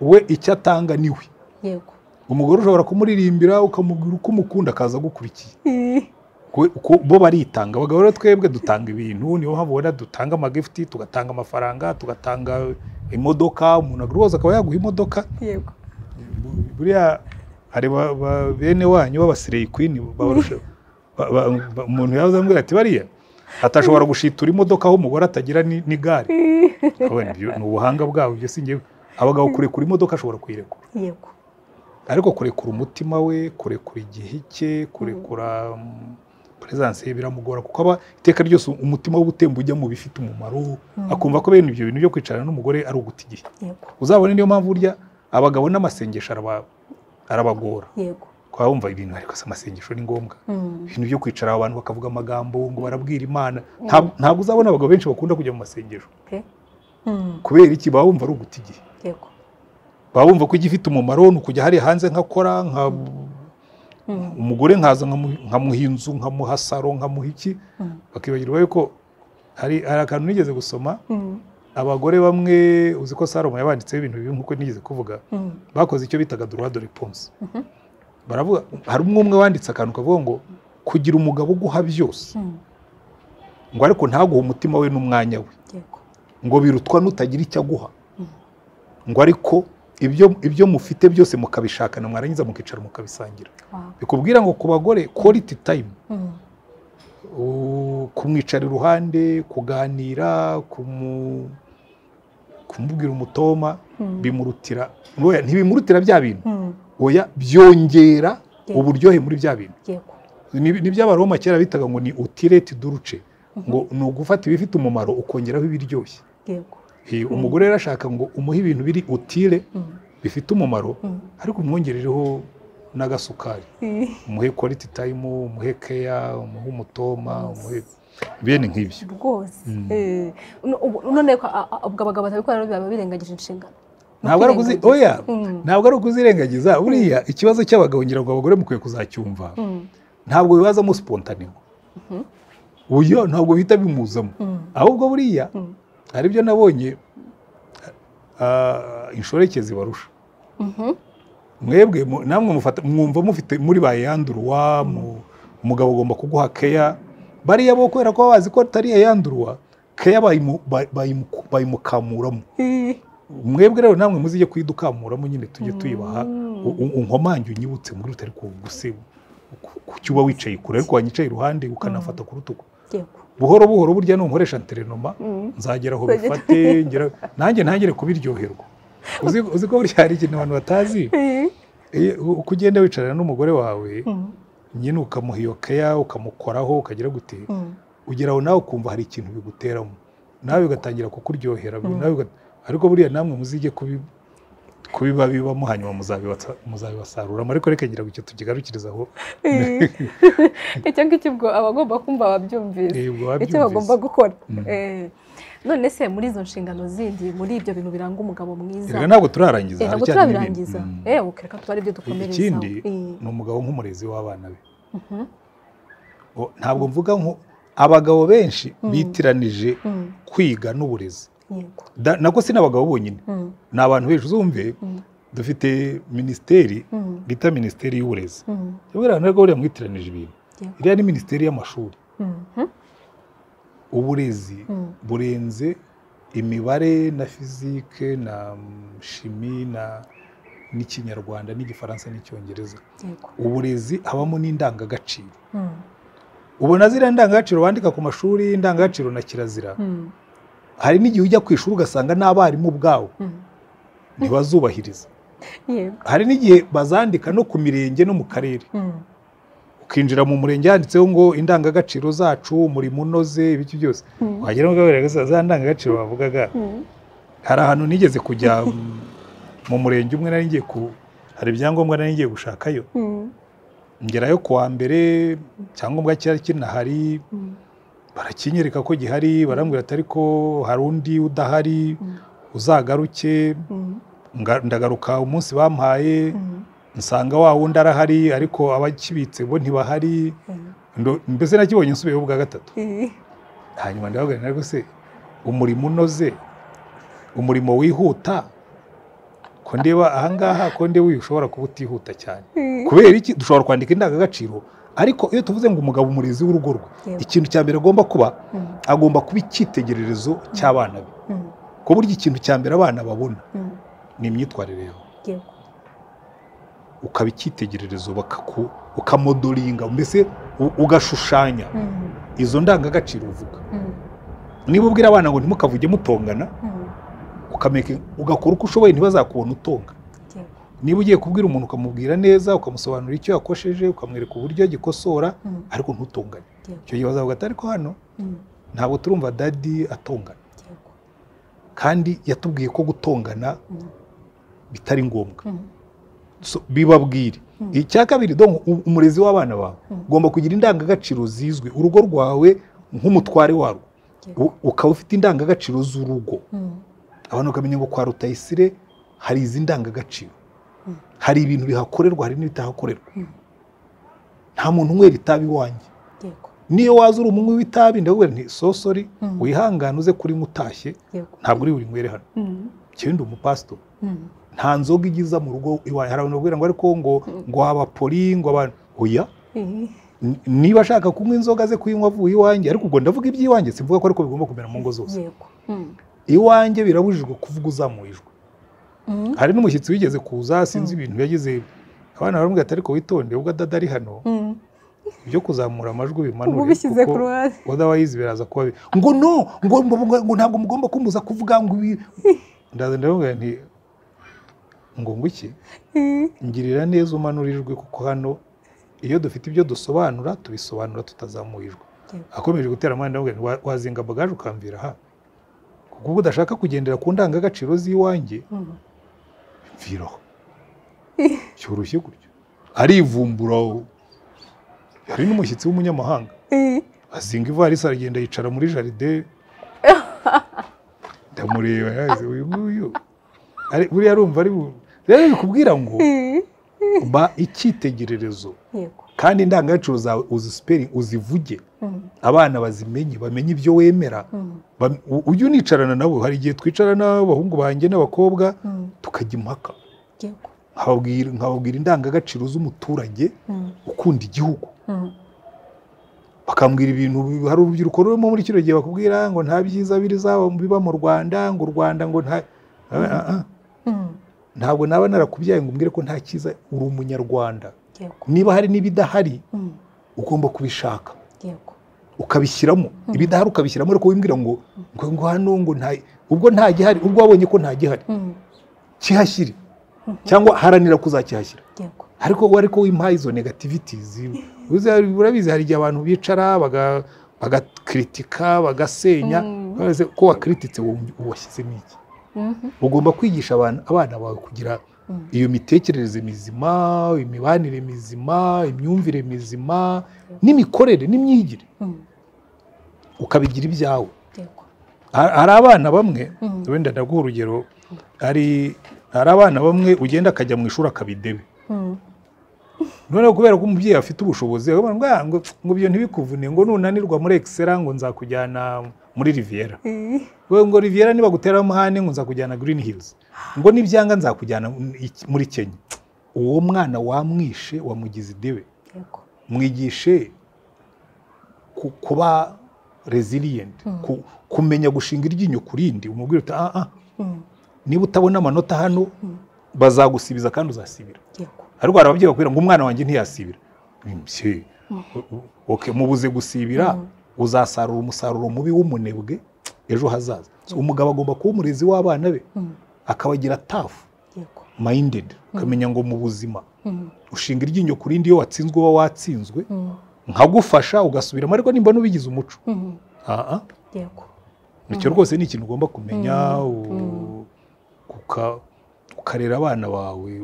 we icyo atanga ni we yego umugore ushobora kumuririmbira ukamubwira uko umukunda akaza agukurikiye Eh, Ku- ku- bo baritanga abagabo rero twebwe dutanga ibintu niyo mpamvu ubona dutanga amagifuti tugatanga amafaranga tugatanga imodoka umuntu rwose akaba yaguha imodoka yego Bu- buriya hari ba- ba- bene wanyu b'abasireyi kwini babarusha- ba- ba- ba- umuntu yaza ambwira ati bariya atashobora gushitura imodoka aho umugore atagira ni- n'igare Eh, Urabona, ibyo ni ubuhanga bwabo ibyo si njyewe abagabo kurekura imodoka ashobora kuyirekura yego ariko kurekura umutima we kurekura igihe cye kurekura mm, peresanse ye biramugora kuko aba iteka ryose umutima we uba utemba ujya mu bifite umumaro akumva ko bene ibyo bintu byo kwicarana n'umugore ari uguta igihe yego uzabone niyo mpamvu burya abagabo n'amasengesho araba- arabagora yego kuba bumva ibintu ariko se amasengesho ni ngombwa Mm, ibintu byo kwicara abantu bakavuga amagambo ngo barabwira imana Nta- ntabwo uzabona abagabo benshi bakunda kujya mu masengesho pe. Mm, kubera iki baba bumva ari uguta igihe yego baba bumva ko igifite umumaro ni ukujya hariya hanze nkakora nka Mm, umugore nkaza nkamu- nkamuha inzu nkamuha saro nkamuha iki mm, bakibagirwa yuko hari hari akantu nigeze gusoma mm, abagore bamwe uzi ko salomo yabanditseho ibintu bibi nk'uko nigeze kuvuga mm, bakoze icyo bitaga droit de réponse Mhm. baravuga hari umwe umwe wanditse akantu kavuga ngo kugira umugabo uguha byose mm, ngo ariko ntaguhe umutima we n'umwanya we yego ngo birutwa n'utagira icyo aguha ngo ariko ibyo ibyo mufite byose mukabishakana mwarangiza mukicara mukabisangira wow. bikubwira ngo ku bagore quality time Mm, u- kumwicara iruhande kuganira kumu- kumubwira umutoma Mm. bimurutira oya, ntibimurutira bya bintu mm, oya byongera Yeah. uburyohe muri bya bintu yego Ni- ni by'abaroma kera bitaga ngo ni utireti duruce ngo ni ugufata ibifite umumaro ukongeraho ibiryoshye yego Eh, umugore rero ashaka ngo umuhe ibintu biri utire Mm, bifite umumaro mm, ariko umwongerereho n'agasukari eh, umuhe quality time umuhe keya umuhe umutoma umuhe bene nk'ibyo rwose Mm. Eh, no- ubu- none ko a- a- ubwo abagabo batabikora rero biba birengagije inshingano ntabwo ari ukuzi oya Kwirengagiza. Mm. ntabwo ari ukuzirengagiza buriya ikibazo cy'abagabo ngira ngo abagore mukwiye kuzacyumva Mm, ntabwo bibazamo sipontaneho oya ntabwo bihita bimuzamo mm, ahubwo buriya mm, hari ibyo nabonye inshoreke zibarusha mwebwe mu- namwe mufata mwumva mufite muri ba yanduruwa mu- umugabo agomba kuguha keya bariya bo kubera ko bazi ko atari iya yanduruwa keya bayimu- ba- bayimu- bayimukamuramo mwebwe rero namwe muzijye kuyidukamuramo nyine tujye tuyibaha Mm. U- u- unkomange unyibutse muri utari kuguse kucyo uba wicaye kure ariko wanyicaye iruhande ukanafata ku rutugu yego buhoro buhoro burya numukoresha terenoma Mm. nzagera aho Uzagera- bifate ngera- nanjye ntangire kubiryoherwa uzi uzi ko burya hari ikintu abantu batazi Eh, u- uko ugenda wicarana n'umugore wawe Mm. nyine ukamuha iyo keya ukamukoraho ukagira gute Mm. ugera aho nawe ukumva hari ikintu biguteramo nawe ugatangira kukuryohera nawe uga- ariko buriya namwe muzige kubi kubiba bibamo hanyuma muzabibatsa- muzabibasaruramo ariko reka ngira ngo icyo tukigarukirizaho icyo ngicyo ubwo abagomba kumva babyumvise Eh, ubwo icyo wabyumvise. bagomba gukora Mm. Eh, none se muri izo nshingano zindi muri ibyo bintu biranga umugabo mwiza Erega ntabwo turarangiza Eh, ntabwo haracyari n'ibindi. turabirangiza Mm. eh ukereka tuba aribyo dukomerezaho ikindi Eh, ni umugabo nk'umurezi w'abana be mhm, O- ntabwo mvuga nko abagabo benshi bitiranije mm, kwiga n'uburezi yego Da- nako si n'abagabo bonyine Mm, ni abantu benshi uzumve mm, dufite minisiteri mm, bita minisiteri y'uburezi mm, Yabwira abantu ko buriya mwitiranije ibintu yego iriya ni minisiteri y'amashuri Mhm, uburezi mm, burenze imibare na fizike na mm, shimi na n'ikinyarwanda n'igifaransa n'icyongereza yego uburezi habamo n'indangagaciro Mm, ubona ziriya ndangagaciro bandika ku mashuri indangagaciro na kirazira mm, hari n'igihe ujya ku ishuri ugasanga n'abarimu ubwabo mm, ntibazubahiriza yego hari n'igihe bazandika no ku mirenge no mu karere Mm, ukinjira mu murenge handitseho ngo indangagaciro zacu umurimo unoze ibiki byose Mm. wagira ngo bagaragaza za ndangagaciro bavugaga mm, hari ahantu nigeze kujya mm, mu murenge umwe nari ngiye ku hari ibyangombwa nari ngiye gushakayo mm, ngerayo ku wa mbere icyangombwa cyari kinahari mm, barakinyereka ko gihari barambwira ati ariko hari undi udahari Mm. uzagaruke mm, nga- ndagaruka umunsi bampaye mm, nsanga wa wundi arahari ariko abakibitse bo ntibahari mm, Ndo- mbese nakibonye nsubiyeho ubwa gatatu eh, hanyuma ndabaganira ariko se umurimo unoze umurimo wihuta ko ndeba ahangaha ko ndewe uyu ushobora kuba utihuta cyane eh, kubera iki dushobora kwandika indangagaciro ariko iyo tuvuze ngo umugabo umurezi w'urugo rwe Yego. ikintu cya mbere agomba kuba mm, agomba kuba icyitegererezo cy'abana be mm, ku buryo ikintu cya mbere abana babona mm, ni imyitwarire yawe yego ukaba icyitegererezo bakaku- ukamodoringa mbese u- ugashushanya Mm, izo ndangagaciro uvuga mm, niba ubwira abana ngo ntimukavuge mutongana mm, ukameke- ugakora uko ushoboye ntibazakubona utonga yego niba ugiye kubwira umuntu ukamubwira neza ukamusobanurira icyo yakosheje ukamwereka uburyo agikosora Mm, ariko ntutongane yego icyo gihe bazavuga ati ariko hano mm, ntabwo turumva dadi atongana yego kandi yatubwiye ko gutongana Mm, bitari ngombwa mm, So, bibabwire Mm. icya kabiri donc u- umurezi w'abana bawe Mm. ugomba kugira indangagaciro zizwi urugo rwawe nk'umutware warwo yego U- ukaba ufite indangagaciro z'urugo Mm, abantu bakamenya ngo kwa rutayisire hari izi ndangagaciro Mm. hari ibintu bihakorerwa hari n'ibitahakorerwa Mm. nta muntu unywera itabi iwanjye yego niyo waza uri umunywi w'itabi ndabwira nti sosori Mm. wihangane uze kuri mutashye yego ntabwo uri burinywere hano Mm, cyenda umupasitori mm, nta nzoga igiza mu rugo iwawe hari abantu babwira ngo ariko ngo ngo abapoli ngo abantu oya eh, N- niba ashaka kunywa inzoga ze kuyinywa avuye iwanjye ariko ubwo ndavuga iby'iwanjye simvuga ko ariko bigomba kumera mu ngo zose yego Mm, iwanjye birabujijwe kuvuga uzamuye ijwi mm, hari n'umushyitsi wigeze kuza sinzi ibintu yagize abana baramubwira ati ariko witonde ubwo adada ari hano mm. ibyo kuzamura amajwi ubu bimanure bishyize ku kuko ruhande wadawayizi biraza kuba bi- ngo no ngo ngo- ngo ntabwo mugomba kumbuza kuvuga ngo ibi ndaza ndamubwira nti ngo nguki Eh, ngirira neza umanura ijwi kuko hano iyo dufite ibyo dusobanura tubisobanura tutazamuye ijwi yego akomeje gutera amande avuga ngo wazinga bagaje ukamvira aha kuko uba udashaka kugendera ku ndangagaciro z'iwanjye Mm, mviraho cyoroshye gutyo arivumbura hari n'umushyitsi w'umunyamahanga eh, azinga ivarisi aragenda yicara muri jaride ndamureba yazi uyu nguyu Ari- buriya arumva ari bu- rero bikubwira ngo eh, ba icyitegererezo yego kandi indangagaciro zawe uzisiperi uzivuge abana bazimenye bamenye ibyo wemera Bam- u- ujye unicarana nabo hari igihe twicara n'abahungu banjye n'abakobwa tukajya impaka yego nkababwira nkababwira indangagaciro z'umuturage Mm, ukunda igihugu mm, bakambwira ibintu bi- hari urubyiruko rurimo muri kino gihe bakubwira ngo nta byiza birizaba biba mu rwanda ngo u rwanda ngo nta Ah, ah, ah. mm, ntabwo naba narakubyaye ngo umbwire ko nta cyiza uri umunyarwanda yego niba hari n'ibidahari mm, ugomba kubishaka yego ukabishyiramo ibidahari ukabishyiramo ariko wimbwira ngo ngo ngo hano ngo nta ubwo nta gihari ubwo wabonye ko nta gihari Mm, kihashyire cyangwa haranira kuzakihashyira yego ariko ariko wimpaye izo negativities uzi hari- urabizi hari igihe abantu bicara baga- bagakritika bagasenya Mm. Urabizi ko wakirititse washyizemo iki Mhm, ugomba kwigisha abana abana bawe kugira Mm. iyo mitekerereze mizima imibanire mizima imyumvire mizima n'imikorere n'imyigire mm, ukabigira ibyawe yego Ha- hari abana bamwe Mm. wenda ndaguha urugero hari hari abana bamwe ugenda akajya mu ishuri akabidebe Mm, noneho kubera ko umubyeyi afite ubushobozi akabona ngo "Ah, ngo ngo ibyo ntibikuvune ngo nunanirwa muri egisera ngo nzakujyana muri riviera eh, wowe ngo riviera nibagutera amahane ngo nzakujyana green hills ngo nibyanga nzakujyana muri kenya uwo mwana wamwishe wamugize idebe yego mwigishe ku- kuba resilient ku- kumenya gushinga iryinyo ku rindi umubwira uti ah ah Mm, niba utabona amanota hano bazagusibiza kandi uzasibira yego ariko hari ababyeyi bakubwira ngo umwana wanjye ntiyasibira Mbese, okay, mubuze gusibira uzasarura umusaruro mubi w'umunebwe ejo hazaza So, umugabo agomba kuba umurezi w'abana be Mm, akabagira tafu yego minded ukamenya ngo mu buzima Mm, ushinga iryinyo ku rindi iyo watsinzwe uba watsinzwe mm, nkagufasha ugasubiramo ariko nimba n'ubigize umuco mm, aha yego icyo rwose ni ikintu ugomba kumenya u- uka- ukarera abana bawe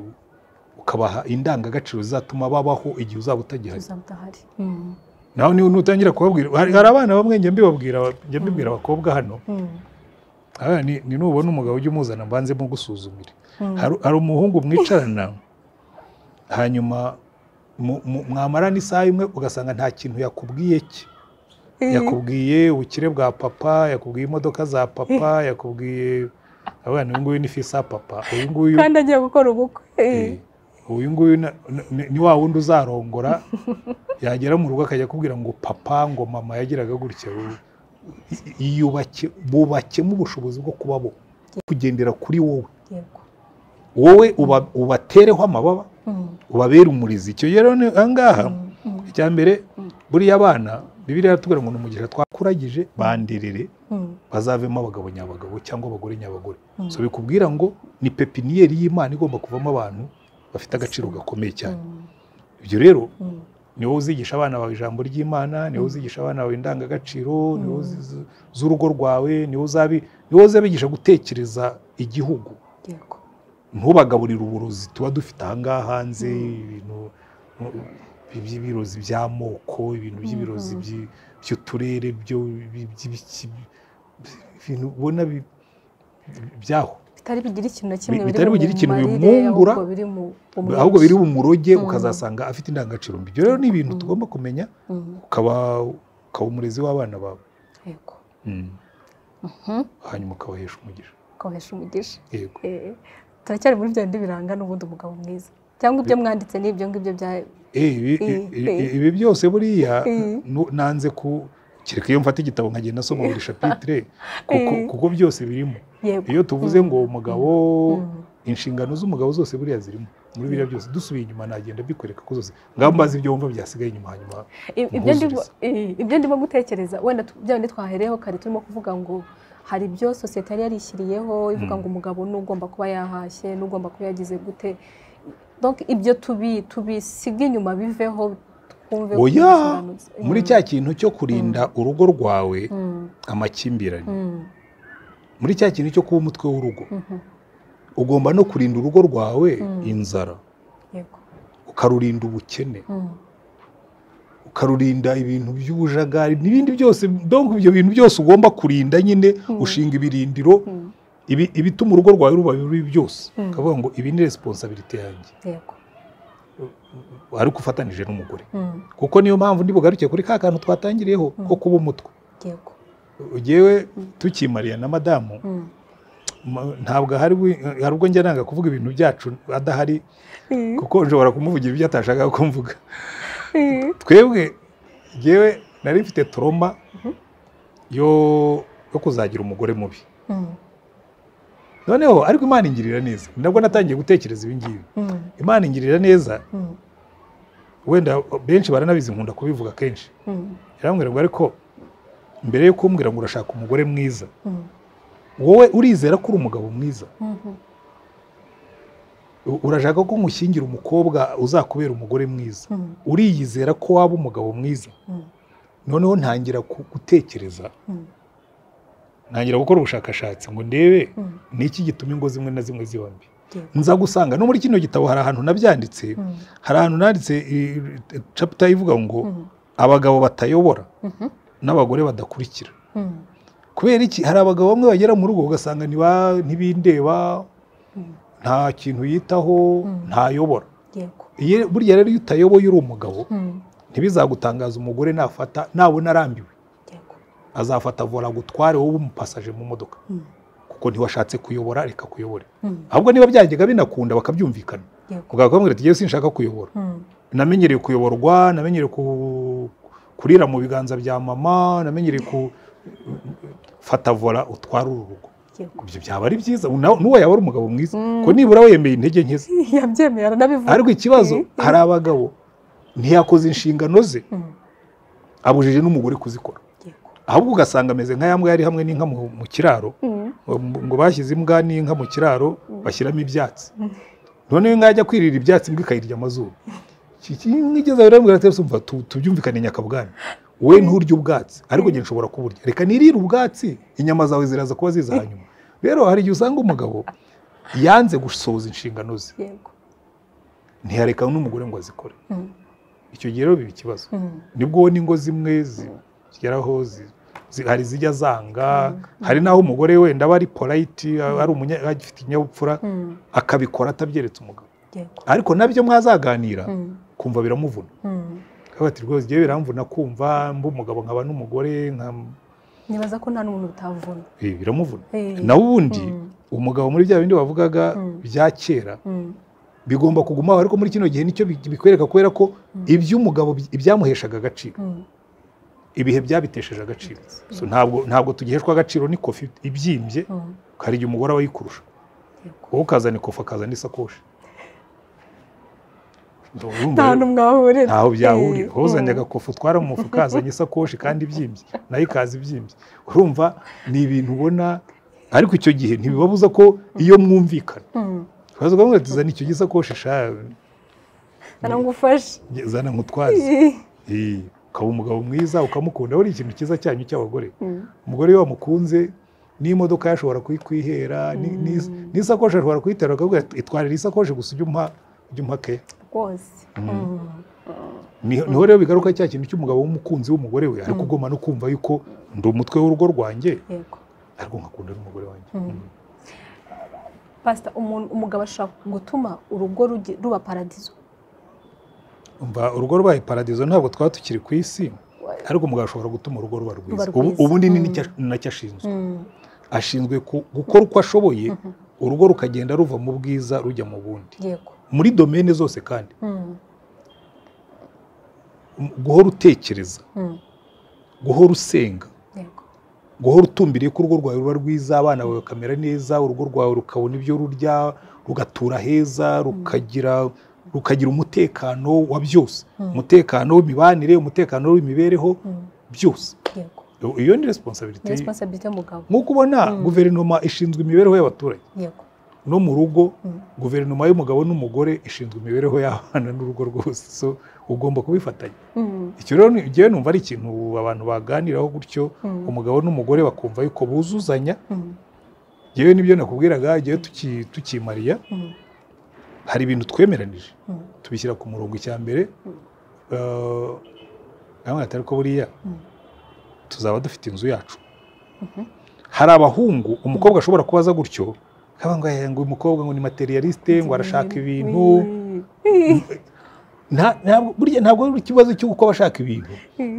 ukabaha indangagaciro zizatuma babaho igihe uzaba utagihari tuzabudahari Mm, nawe niba nutangira kubabwira hari hari abana bamwe njya mbibabwira njya mbibwira abakobwa hano mm, aha, ni ni nubona umugabo ujya umuzana mbanze mugusuzumire Mm. hari hari umuhungu mwicarana hanyuma mu- mu- mwamarana isaha imwe ugasanga nta kintu yakubwiye cye yakubwiye ubukire bwa papa yakubwiye imodoka za papa yakubwiye abana uyu nguyu ni fisa papa uyu nguyu kandi agiye gukora ubukwe eh, uyu nguyu na- na- ni- ni wa wundi uzarongora yagera mu rugo akajya akubwira ngo papa ngo mama yagiraga gutya ubu- i- i- yubake bubakemo ubushobozi bwo kuba bo kugendera kuri wowe yego wowe uba- ubatereho amababa Mm, ubabere umurizi icyo gihe rero ni- aha ngaha icya mbere buriya abana bibiriya iratubwira ngo ni umugisha twakuragije banderere mm, bazavemo abagabo nyabagabo cyangwa abagore nyabagore so bikubwira ngo ni pepiniyeri y'imana igomba kuvamo abantu bafite agaciro gakomeye cyane mm, ibyo rero mm, ni wowe uzigisha abana bawe ijambo ry'imana ni wowe uzigisha abana bawe indangagaciro ni wowe uzi- zu- z'urugo rwawe ni wowe uzabi- ni wowe uzabigisha gutekereza igihugu yego ntubagaburire uburozi tuba dufite ahangaha hanze ibintu by'ibirozi by'amoko ibintu by'ibirozi by'i- by'uturere byo bi- by'ibiki ibintu ubona bi- byaho bitari bigira ikintu na kimwe Bi- biri bitari mu bugira ikintu marire, bimwungura, ahubwo biri mu bumwe. ahubwo biri umuroge ukazasanga afite indangagaciro mbi ibyo rero ni ibintu tugomba kumenya Mm, ukaba ukaba umurezi w'abana bawe yego Mm. Mhm. hanyuma ukabahesha umugisha ukabahisha umugisha yego Eh, turacyari muri bya bindi biranga n'ubundi umugabo mwiza cyangwa ibyo mwanditse n'ibyo ngibyo bya Eh, ibi- Eh, ibi- eh. ibi byose buriya Eh. nu- nanze ku kereka iyo mfata igitabo nkagenda asoma buri shapitire kuko Eh. kuko byose birimo yego iyo tuvuze ngo umugabo Mm. inshingano z'umugabo zose buriya zirimo muri biriya byose dusubiye inyuma nagenda mbikwereka ko zose ngaho mbazi ibyo wumva byasigaye inyuma hanyuma I- ibyo ndimo- Nkuzuriza. i- ibyo ndimo gutekereza wenda tu- bya bindi twahereyeho kare turimo kuvuga ngo hari ibyo sosiyete yari yarishyiriyeho ivuga ngo umugabo ni ugomba kuba yahashye n'ugomba kuba yagize gute donc ibyo tubi tubisiga inyuma biveho twumve ko oya bisobanutse. muri Mm, cya kintu cyo kurinda urugo rwawe mm, amakimbirane mm, muri cya kintu cyo kuba umutwe w'urugo mhm, ugomba no kurinda urugo rwawe inzara yego ukarurinda ubukene Mm, ukarurinda ibintu by'ubujagari n'ibindi byose donc ibyo bintu byose ugomba kurinda nyine ushinga ibirindiro ibi- ibituma urugo rwawe ruba bibi byose ukavuga ngo ibi ni resiponsabiriti yanjye yego ari uko ufatanije n'umugore kuko niyo mpamvu ntibugaruke kuri ka kantu twatangiriyeho ko kuba umutwe yego yewe tukimariya na madamu Mm. ma- ntabwo hari ubwo njya nanga kuvuga ibintu byacu adahari Mm. kuko nshobora kumuvugira ibyo atashakaga ko mvuga twebwe yewe nari mfite toroma yo yo kuzagira umugore mubi Mm. noneho ariko imana ingirira neza ni nabwo natangiye gutekereza ibi ngibi Mm. imana ingirira neza Mm. wenda benshi baranabizi nkunda kubivuga kenshi Mm. yarambwira ngo ariko mbere yo kumbwira ngo urashaka umugore mwiza Mm. wowe urizera ko uri umugabo mwiza Mhm. U- urashaka ko nkushyingira umukobwa uzakubera umugore mwiza Mm. uriyizera ko waba umugabo mwiza Mm. noneho ntangira ku- gutekereza Mm. ntangira gukora ubushakashatsi ngo ndebe Mm. ni iki gituma ingo zimwe na zimwe ziba mbi Yego. nza gusanga no muri kino gitabo hari ahantu nabyanditse Mm. hari ahantu nanditse i- i- chapter ivuga ngo Mm. abagabo batayobora Mhm. n'abagore badakurikira Mm. kubera iki hari abagabo bamwe bagera mu rugo ugasanga ntiba- ntibindeba Mm. nta kintu yitaho Mm. ntayobora Yego. Iyo- burya rero iyo utayoboye uri umugabo Mm. ntibizagutangaza umugore nafata nabona arambiwe Yego. azafata vola agutware wowe umupasaje mu modoka Mm. kuko ntiwashatse kuyobora reka kuyobore Mm. ahubwo niba byajyaga binakunda bakabyumvikana Yego. muganga akamubwira ati yewe sinshaka kuyobora Mm. namenyereye kuyoborwa namenyereye ku- kurira mu biganza bya mama namenyereye ku fata vola utware uru rugo Yego. ibyo byaba ari byiza na- n'uwo yaba ari umugabo mwiza Mm. ko nibura we yemeye intege nke ze yabyemeye aranabivuga ariko ikibazo Mm. hari abagabo ntiyakoze inshingano ze Mm. abujije n'umugore kuzikora Yego. ahubwo ugasanga ameze nka ya mbwa yari hamwe n'inka mu mu kiraro Mm. ngo bashyize imbwa n'inka mu kiraro bashyiramo ibyatsi Mm. noneho inka yajya kwirira ibyatsi imbwa ikayirya amazuru Iki- iki- inka igeze aho iramubwira ati "Sumva, tu- tubyumvikane nyakabwana wowe nturya ubwatsi ariko njye nshobora kuburya reka nirire ubwatsi inyama zawe ziraza kuba ziza hanyuma rero hari igihe usanga umugabo yanze gusohoza inshingano ze Yego. ntiyareka n'umugore ngo azikore Mm. icyo gihe rero biba ikibazo Mm. nibwo ubona ingo zimwe zi- zigeraho zi- zi- hari izijya zanga hari n'aho umugore wenda aba ari polite ari umunya agifite ikinyabupfura Mm. akabikora atabyeretse umugabo Yego. ariko nabyo mwazaganira Mm. kumva biramuvuna Mm. akavuga ati rwose igihe biramvuna kumva mba umugabo nkaba n'umugore nka- nibaza ko nta n'umuntu utavuna Eh, biramuvuna Eh. naho ubundi Mm. umugabo muri bya bindi wavugaga Mm. bya kera Mm. bigomba kugumaho ariko muri kino gihe nicyo bi- bikwereka kubera ko iby'umugabo bi- ibyamuheshaga agaciro Mm. ibihe byabitesheje agaciro So, ntabwo ntabwo tugiheshwa agaciro ni kofi ibyimbye Mm. hari igihe umugore aba yikurusha Yego. wowe ukazana ikofi akazana isakoshi Ndumva nta rero- n'umwe wahurira ntaho byahurira wowe uzanye Mm. agakofi utwara mu mufuka azanye isakoshi kandi ibyimbye nayo ikaza ibyimbye urumva ni ibintu ubona ariko icyo gihe ntibibabuza ko iyo mwumvikana Mm. ukaza ukamubwira ati zana icyo gisakoshi sha arangufashe zana nkutwaze Eh, ukaba umugabo mwiza ukamukunda we ni ikintu cyiza cyanyu cy'abagore Mm. umugore iyo wamukunze n'imodoka yashobora kuyikwihera ni- ni- Mm. n'isakoshi ashobora kuyitera akavuga ati, itwarira isakoshi gusa ujye umpa ujye umpa ke rwose Mm. Ni- niho rero bigaruka cya kintu cy'umugabo w'umukunzi w'umugore we ariko ugomba no kumva yuko ndi umutwe w'urugo rwanjye yego ariko nkakunda n'umugore wanjye Mm. pasita umuntu umugabo ashobora gutuma urugo rugi- ruba paradizo umva urugo rwaye paradizo ntabwo twaba tukiri ku isi ariko umugabo ashobora gutuma urugo ruba rwiza rwiza. Ubu- ubundi ni Mm. n'icya- ni nacyo ashinzwe Mm. ashinzwe ku- gukora uko ashoboye urugo rukagenda ruva mu bwiza rujya mu bundi yego muri domene zose kandi Mm. guhora utekereza Mm. guhora usenga yego guhora utumbiriye ko urugo rwawe ruba rwiza abana bawe bakamera neza urugo rwawe rukabona ibyo rurya rugatura heza rukagira rukagira umutekano wa byose umutekano w'imibanire umutekano w'imibereho Mm. byose yego iyo ni ni resiponsabiriti resiponsabirite y'umugabo nk'uko ubona guverinoma ishinzwe imibereho y'abaturage yego no mu rugo Mm. guverinoma y'umugabo n'umugore ishinzwe imibereho y'abana n'urugo rwose so ugomba kubifatanya Mm. icyo rero ni- njyewe numva ari ikintu abantu baganiraho gutyo Mm. umugabo n'umugore bakumva yuko buzuzanya Mm. yewe nibyo nakubwiraga igihe tuki- tukimariya Mm. hari ibintu twemeranije Mm. tubishyira ku murongo icya mbere Eh, namwe atari ko buriya Mm. tuzaba dufite inzu yacu hari abahungu umukobwa ashobora kubaza gutyo akaba ngo "Eh, ngo uyu mukobwa ngo ni materialiste ngo arashaka ibintu Mm. burya ntabwo ari ikibazo cy'uko abashaka ibintu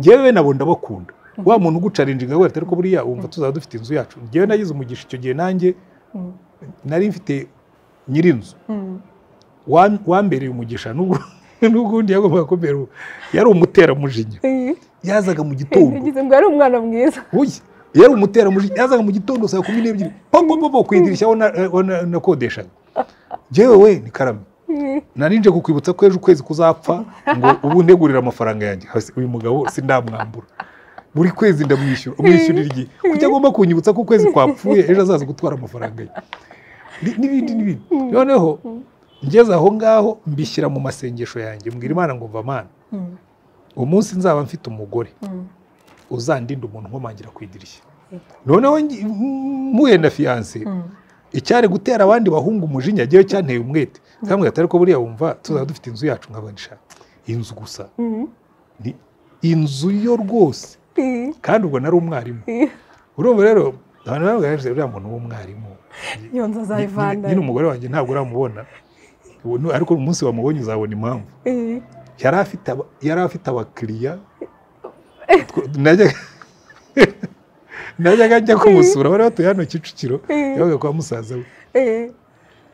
ngewe nabo ndabakunda wa muntu ugucarinjinga wese ariko buriya wumva tuzaba dufite inzu yacu ngewe nagize umugisha icyo gihe nanjye nari mfite nyir'inzu wambereye umugisha n'ubwo n'ubundi yagombaga kubera yari umuteramujinya yazaga mu gitondo Ngize ngo yari umwana mwiza uye yari umuteramujinya yazaga mu gitondo saa kumi n'ebyiri pongo mbo ku idirishya aho na- aho na- nakodeshaga ngewe we ni karame nari nje kukwibutsa ko ejo ukwezi kuzapfa ngo ubu ntegurire amafaranga yanjye Hasi, uyu mugabo si ndamwambura buri kwezi ndamwishyura umwishyurira igihe kuki agomba kunyibutsa ko ukwezi kwapfuye ejo azaza gutwara amafaranga ye Ni- n'ibindi n'ibindi noneho ngeze aho ngaho mbishyira mu masengesho yanjye mbwira imana ngo mva mana umunsi nzaba mfite umugore uzandinda umuntu nkomangira ku idirishya noneho ngi- mpuye na fiyanse icyari gutera abandi bahungu umujinya njyewe cyanteye umwete kamwe gatari ko buriya wumva tuzaba dufite inzu yacu nk'abanisha inzu gusa ni inzu yo rwose kandi ubwo nari umwarimu urumva rero abantu bamwe baravuga uriya muntu w'umwarimu iyo nzu azayivana nyine umugore wanjye ntabwo uramubona Ubu ni- ariko umunsi wamubonye uzabona impamvu Eh, yari afite aba- yari afite abakiriya Tw- najyaga najyaga njya kumusura bari batuye hano kicukiro yabaga kwa musaza we eh.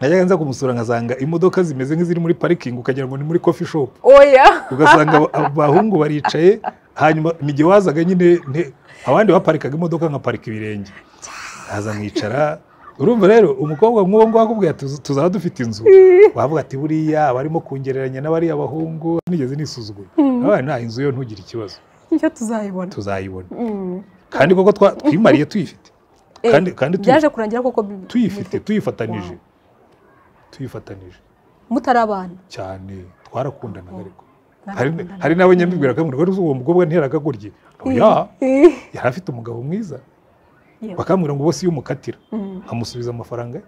najyaga nza kumusura nkasanga imodoka zimeze nk'iziri muri parikingi ukagira ngo ni muri kofi shopu oya ugasanga aba- abahungu baricaye hanyuma ni igihe wazaga nyine nte- abandi baparikaga imodoka nkaparika ibirenge nkaza nkicara urumva rero umukobwa nk'uwo nguwo akubwira ati "Tuza- tuzaba dufite inzu wavuga ati buriya abarimo kungereranya n'abariya bahungu nigeze nisuzugura abaye nta inzu yo ntugire ikibazo iyo tuzayibona tuzayibona Mm. kandi koko twa- twimariye tuyifite Eh, kandi kandi tuyi- byaje kurangira koko bi- tuyifite bifu- tuyifatanije tuyifatanije mutari abana cyane twarakundanaga ariko Ntabwo hari dukundana. hari n'abo nyambibwira ko ngo uwo mukobwa ntiyarakagurye oya Eh, yari afite umugabo mwiza yewe. bakambwira ngo bose iyo umukatira Mm. nkamusubiza amafaranga ye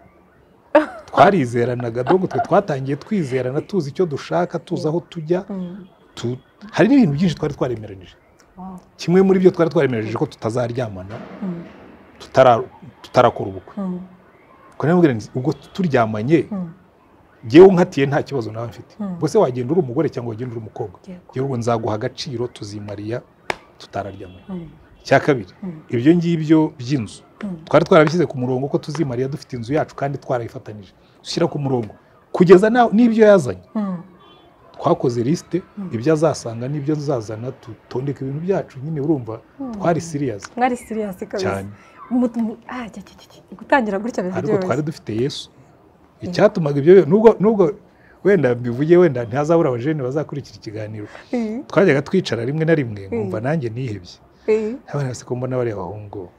twarizeranaga dogo twe twatangiye twizerana tuzi icyo dushaka tuzi aho tujya Mm. tu- hari n'ibintu byinshi twari twaremeranyije Wow. kimwe muri byo twari twaremeranyije ko tutazaryamana Mm. tutara- tutarakora ubukwe Mm. ubwo namubwira nti ubwo turyamanye Mm. ngewe unkatiye nta kibazo nawe mfite Mm. ubwo se wagenda uri umugore cyangwa wagenda uri umukobwa Yego. rero ubwo nzaguha agaciro tuzimariya tutararyamana Mm. icya kabiri Mm. ibyo ngibyo by'inzu Mm. twari twarabishyize ku murongo ko tuzimariya dufite inzu yacu kandi twarayifatanije dushyira ku murongo kugeza na- n'ibyo yazanye Mm. twakoze lisite Mm. ibyo azasanga n'ibyo azazana tutondeka ibintu byacu nyine urumva Mm. twari siriyazi mwari siriyasi kabisa cyane Mutu- mu- ah, cya- cya- cya- cya. gutangira gutya biba ariko twari byoroshye dufite yesu icyatumaga ibyo nubwo nubwo wenda mbivuge wenda ntihazabura abajene bazakurikira ikiganiro Eh, twajyaga twicara rimwe na rimwe nkumva Mm. nanjye nihebye eh. abana bose ko mbona bariya bahungu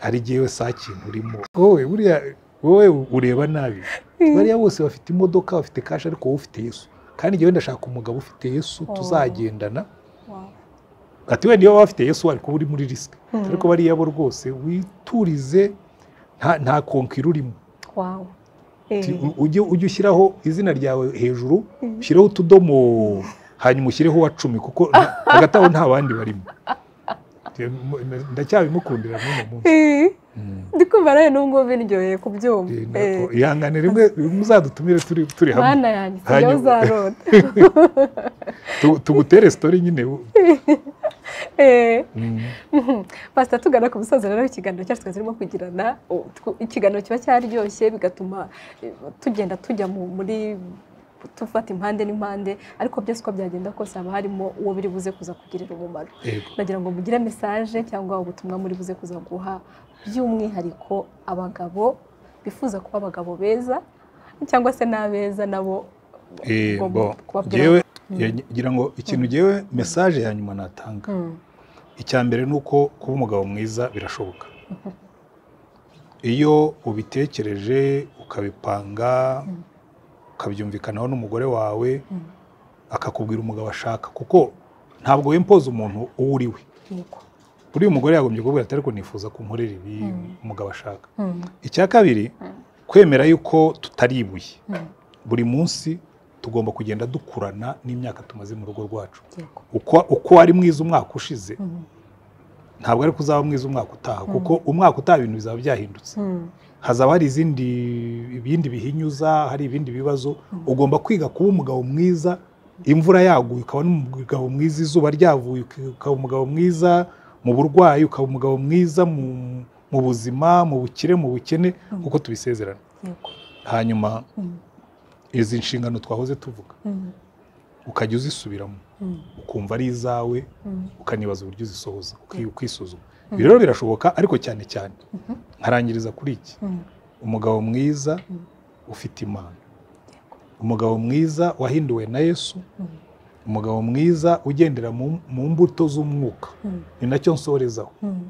hari igihe we saa kintu urimo wowe buriya wowe ureba nabi bariya bose bafite imodoka bafite kashi ariko wowe ufite yesu kandi njyewe ndashaka umugabo ufite yesu Oh. tuzagendana Wow. ati wenda iyo waba ufite yesu wari kuba uri muri risike Mm. ariko bariya bo rwose witurize nta- nta konkira urimo Wow. Ti- Eh, u- ujye ujye ushyiraho izina ryawe hejuru Mm. ushyireho utudomo hanyuma ushyireho uwa cumi kuko nta- hagati aho nta bandi barimo Ti- mu- mu- ndacyabimukundira n'uno munsi eh. Mm. ndi kumva nawe n'ubwo biryoheye kubyumva Eh, Eh, nako- ihangane rimwe rimwe uzadutumire turi turi hamwe mana yanjye sijyaho Hanyuma- uzarota Tu- tugutere sitori nyine u- Eh, Mm. mhm. pasita tugana ku musozo rero w'ikiganiro cyacu twari turimo kugirana o, tw- ikiganiro kiba cyaryoshye bigatuma eh, tugenda tujya mu- muri tufata impande n'impande ariko byose uko byagenda kose haba harimo uwo biri buze kuza kugirira umumaro Yego. nagira ngo mugire mesaje cyangwa ubutumwa muri buze kuza guha by'umwihariko abagabo bifuza kuba abagabo beza cyangwa se n'abeza nabo Eh, ugomba bo, kubabwira- jyewe ya- ngira ngo ikintu jyewe mesaje ya nyuma natanga Mm, icya mbere ni uko kuba umugabo mwiza birashoboka iyo ubitekereje ukabipanga ukabyumvikanaho n'umugore wawe Mm. akakubwira umugabo ashaka kuko ntabwo wimpoza umuntu uwo uri we yego. buriya umugore yagombye kuvuga ati ariko nifuza ko nkorera ibi Mm. umugabo ashaka Mm, icya kabiri kwemera yuko tutari ibuye mm, buri munsi tugomba kugenda dukurana n'imyaka tumaze mu rugo rwacu yego. uko uko wari mwiza umwaka ushize Mm, ntabwo ariko uzaba mwiza umwaka utaha kuko umwaka utaha ibintu bizaba byahindutse mm, hazaba hari izindi ibindi bihinyuza hari ibindi bibazo ugomba kwiga kuba umugabo mwiza imvura yaguye ukaba n'umugabo mwiza izuba ryavuye ukaba umugabo mwiza mu burwayi ukaba umugabo mwiza mu- mu buzima mu bukire mu bukene kuko tubisezerana yego hanyuma Mm. izi nshingano twahoze tuvuga Mm. ukajya uzisubiramo Mm. ukumva ari izawe Mm. ukanibaza uburyo uzisohoza uki- ukisuzuma ibi rero birashoboka ariko cyane cyane Mhm. nkarangiriza kuri iki Mm. umugabo mwiza Mm. ufite imana umugabo mwiza wahinduwe na yesu Mm. umugabo mwiza ugendera mu- mu mbuto z'umwuka Mm. ni nacyo nsorezaho Mm.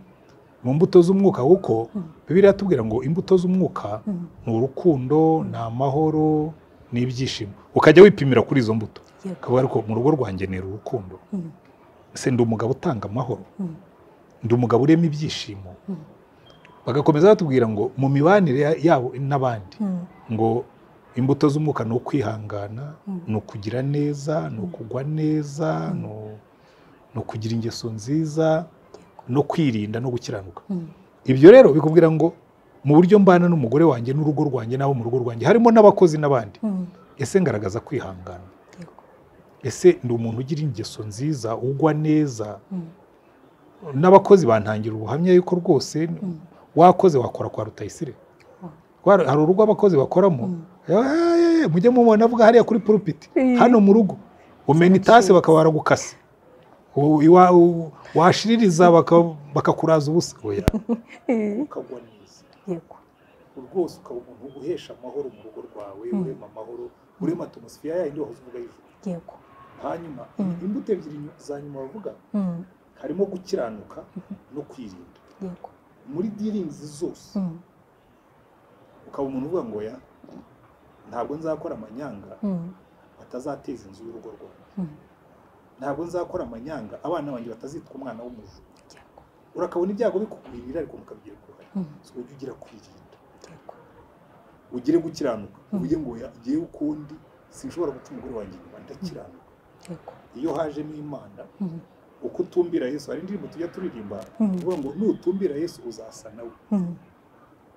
mu mbuto z'umwuka kuko Mm. bibiri yatubwira ngo imbuto z'umwuka Mm. ni urukundo ni amahoro ni ibyishimo ukajya wipimira kuri izo mbuto yego ukavuga ariko mu rugo rwanjye nera urukundo Mm. ese ndi umugabo utanga amahoro Mm. ndi umugabo urema ibyishimo Mm. bagakomeza batubwira ngo mu mibanire ya- yabo n'abandi Mm. ngo imbuto z'umwuka ni ukwihangana Mm. ni ukugira neza ni ukugwa neza ni u- ni ukugira ingeso nziza no kwirinda no gukiranuka Mm. ibyo rero bikubwira ngo mu buryo mbana n'umugore wanjye n'urugo rwanjye n'abo mu rugo rwanjye harimo n'abakozi n'abandi Mm. ese ngaragaza kwihangana yego ese ndi umuntu ugira ingeso nziza ugwa neza Mm. n'abakozi bantangira ubuhamya yuko rwose Mm. wakoze wakora kwa rutayisire Wow. Kwa- hari urugo abakozi bakoramo Mm. "Eh, mujye mubona avuga hariya kuri pulpiti Eh. hano mu rugo umena itasi Sinabyumva. bakaba baragukase U- iwa- u- washiririza baka- bakakuraza ubusa oya Eh. ukagwa neza yego rwose ukaba umuntu uhesha amahoro mu rugo rwawe Mm. urema amahoro urema atmosfera yayindi wahoze uvuga y'ijuru yego hanyuma Mm. imbuto ebyiri nyu- za nyuma bavuga Mm. harimo gukiranuka no kwirinda yego muri diringizi zose Mm. ukaba umuntu uvuga ngo ya ntabwo nzakora amanyanga Mm. batazateza inzu y'urugo rwawe Mm. ntabwo nzakora amanyanga abana banjye batazitwa umwana w'umujura yego urakabona ibyago bikugwirira ariko mukabigira uruhare Mm. so ujye ugira kwirinda yego ugire gukiranuka Mm. uvuge ngo ya ngewe ukundi sinshobora guca umugore wanjye inyuma ndakiranuka yego iyo hajemo imana Mm. uko utumbira yesu hari indirimbo tujya turirimba Mm. uvuga ngo nutumbira yesu uzasa nawe Mm.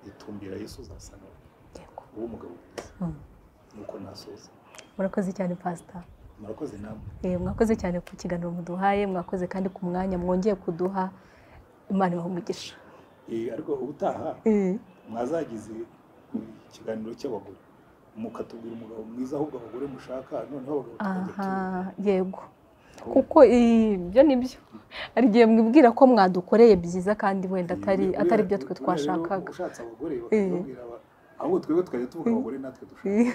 itumbira yesu uzasa nawe yego uwo umugabo mwiza Mm. nuko nasoza murakoze cyane pasita murakoze namwe Eh, mwakoze cyane ku kiganiro muduhaye mwakoze kandi ku mwanya mwongeye kuduha imana ibaha umugisha Eh, ariko ubutaha mwazagize ikiganiro cy'abagore mukatubwira umugabo mwiza ahubwo abagore mushaka noneho abagabo tukajya aha tu- yego ahubwo kuko ibyo ni byo hari igihe mwibwira ko mwadukoreye byiza kandi wenda atari buriya- atari byo twe buriya rero twashakaga ushatse abagore Eh. bakababwira aba- ahubwo twebwe tukajya tuvuga abagore natwe dushaka Eh,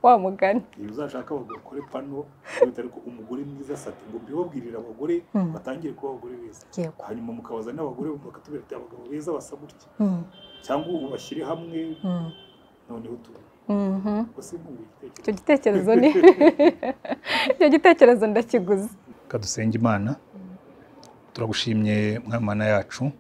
wa mugani iyo uzashaka abagore ukore pano wita ariko umugore mwiza sati ngo mbibabwirire abagore Mm. batangire kuba abagore beza yego hanyuma mukabaza n'abagore bakatubwira ati abagabo beza basa gutya Mm, cyangwa ubashyire hamwe mm, noneho tubona mhm. gusa nkumbuye igitekerezo icyo gitekerezo ni icyo gitekerezo ndakiguze reka dusenge imana turagushimye mwamana yacu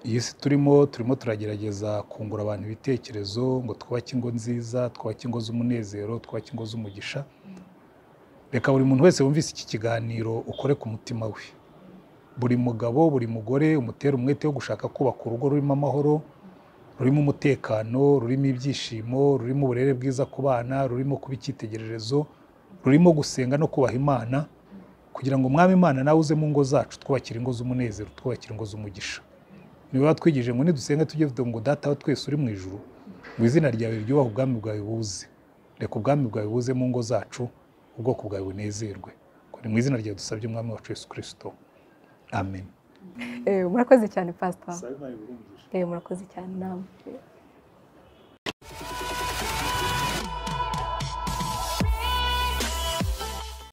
iyi si turimo turimo turagerageza kungura abantu ibitekerezo ngo twubake ingo nziza twubake ingo z'umunezero twubake ingo z'umugisha reka buri muntu wese wumvise iki kiganiro ukore ku mutima we buri mugabo buri mugore umutere umwete wo gushaka kubaka urugo rurimo amahoro rurimo umutekano rurimo ibyishimo rurimo uburere bwiza ku bana rurimo kuba icyitegererezo rurimo gusenga no kubaha imana kugira ngo umwami imana nawe uze mu ngo zacu twubakira ingo z'umunezero twubakira ingo z'umugisha niwe watwigije ngo nidusenge tujye tuvuga ngo data wa twese uri mu ijuru ngo izina ryawe ryubahe ubwami bwawe buze reka ubwami bwawe buze mu ngo zacu ubwoko bwawe bunezerwe ngo ni mu izina ryawe dusabye umwami wacu yesu kirisito amen Eh, murakoze cyane pasita sabe imana iburungushe murakoze cyane nawe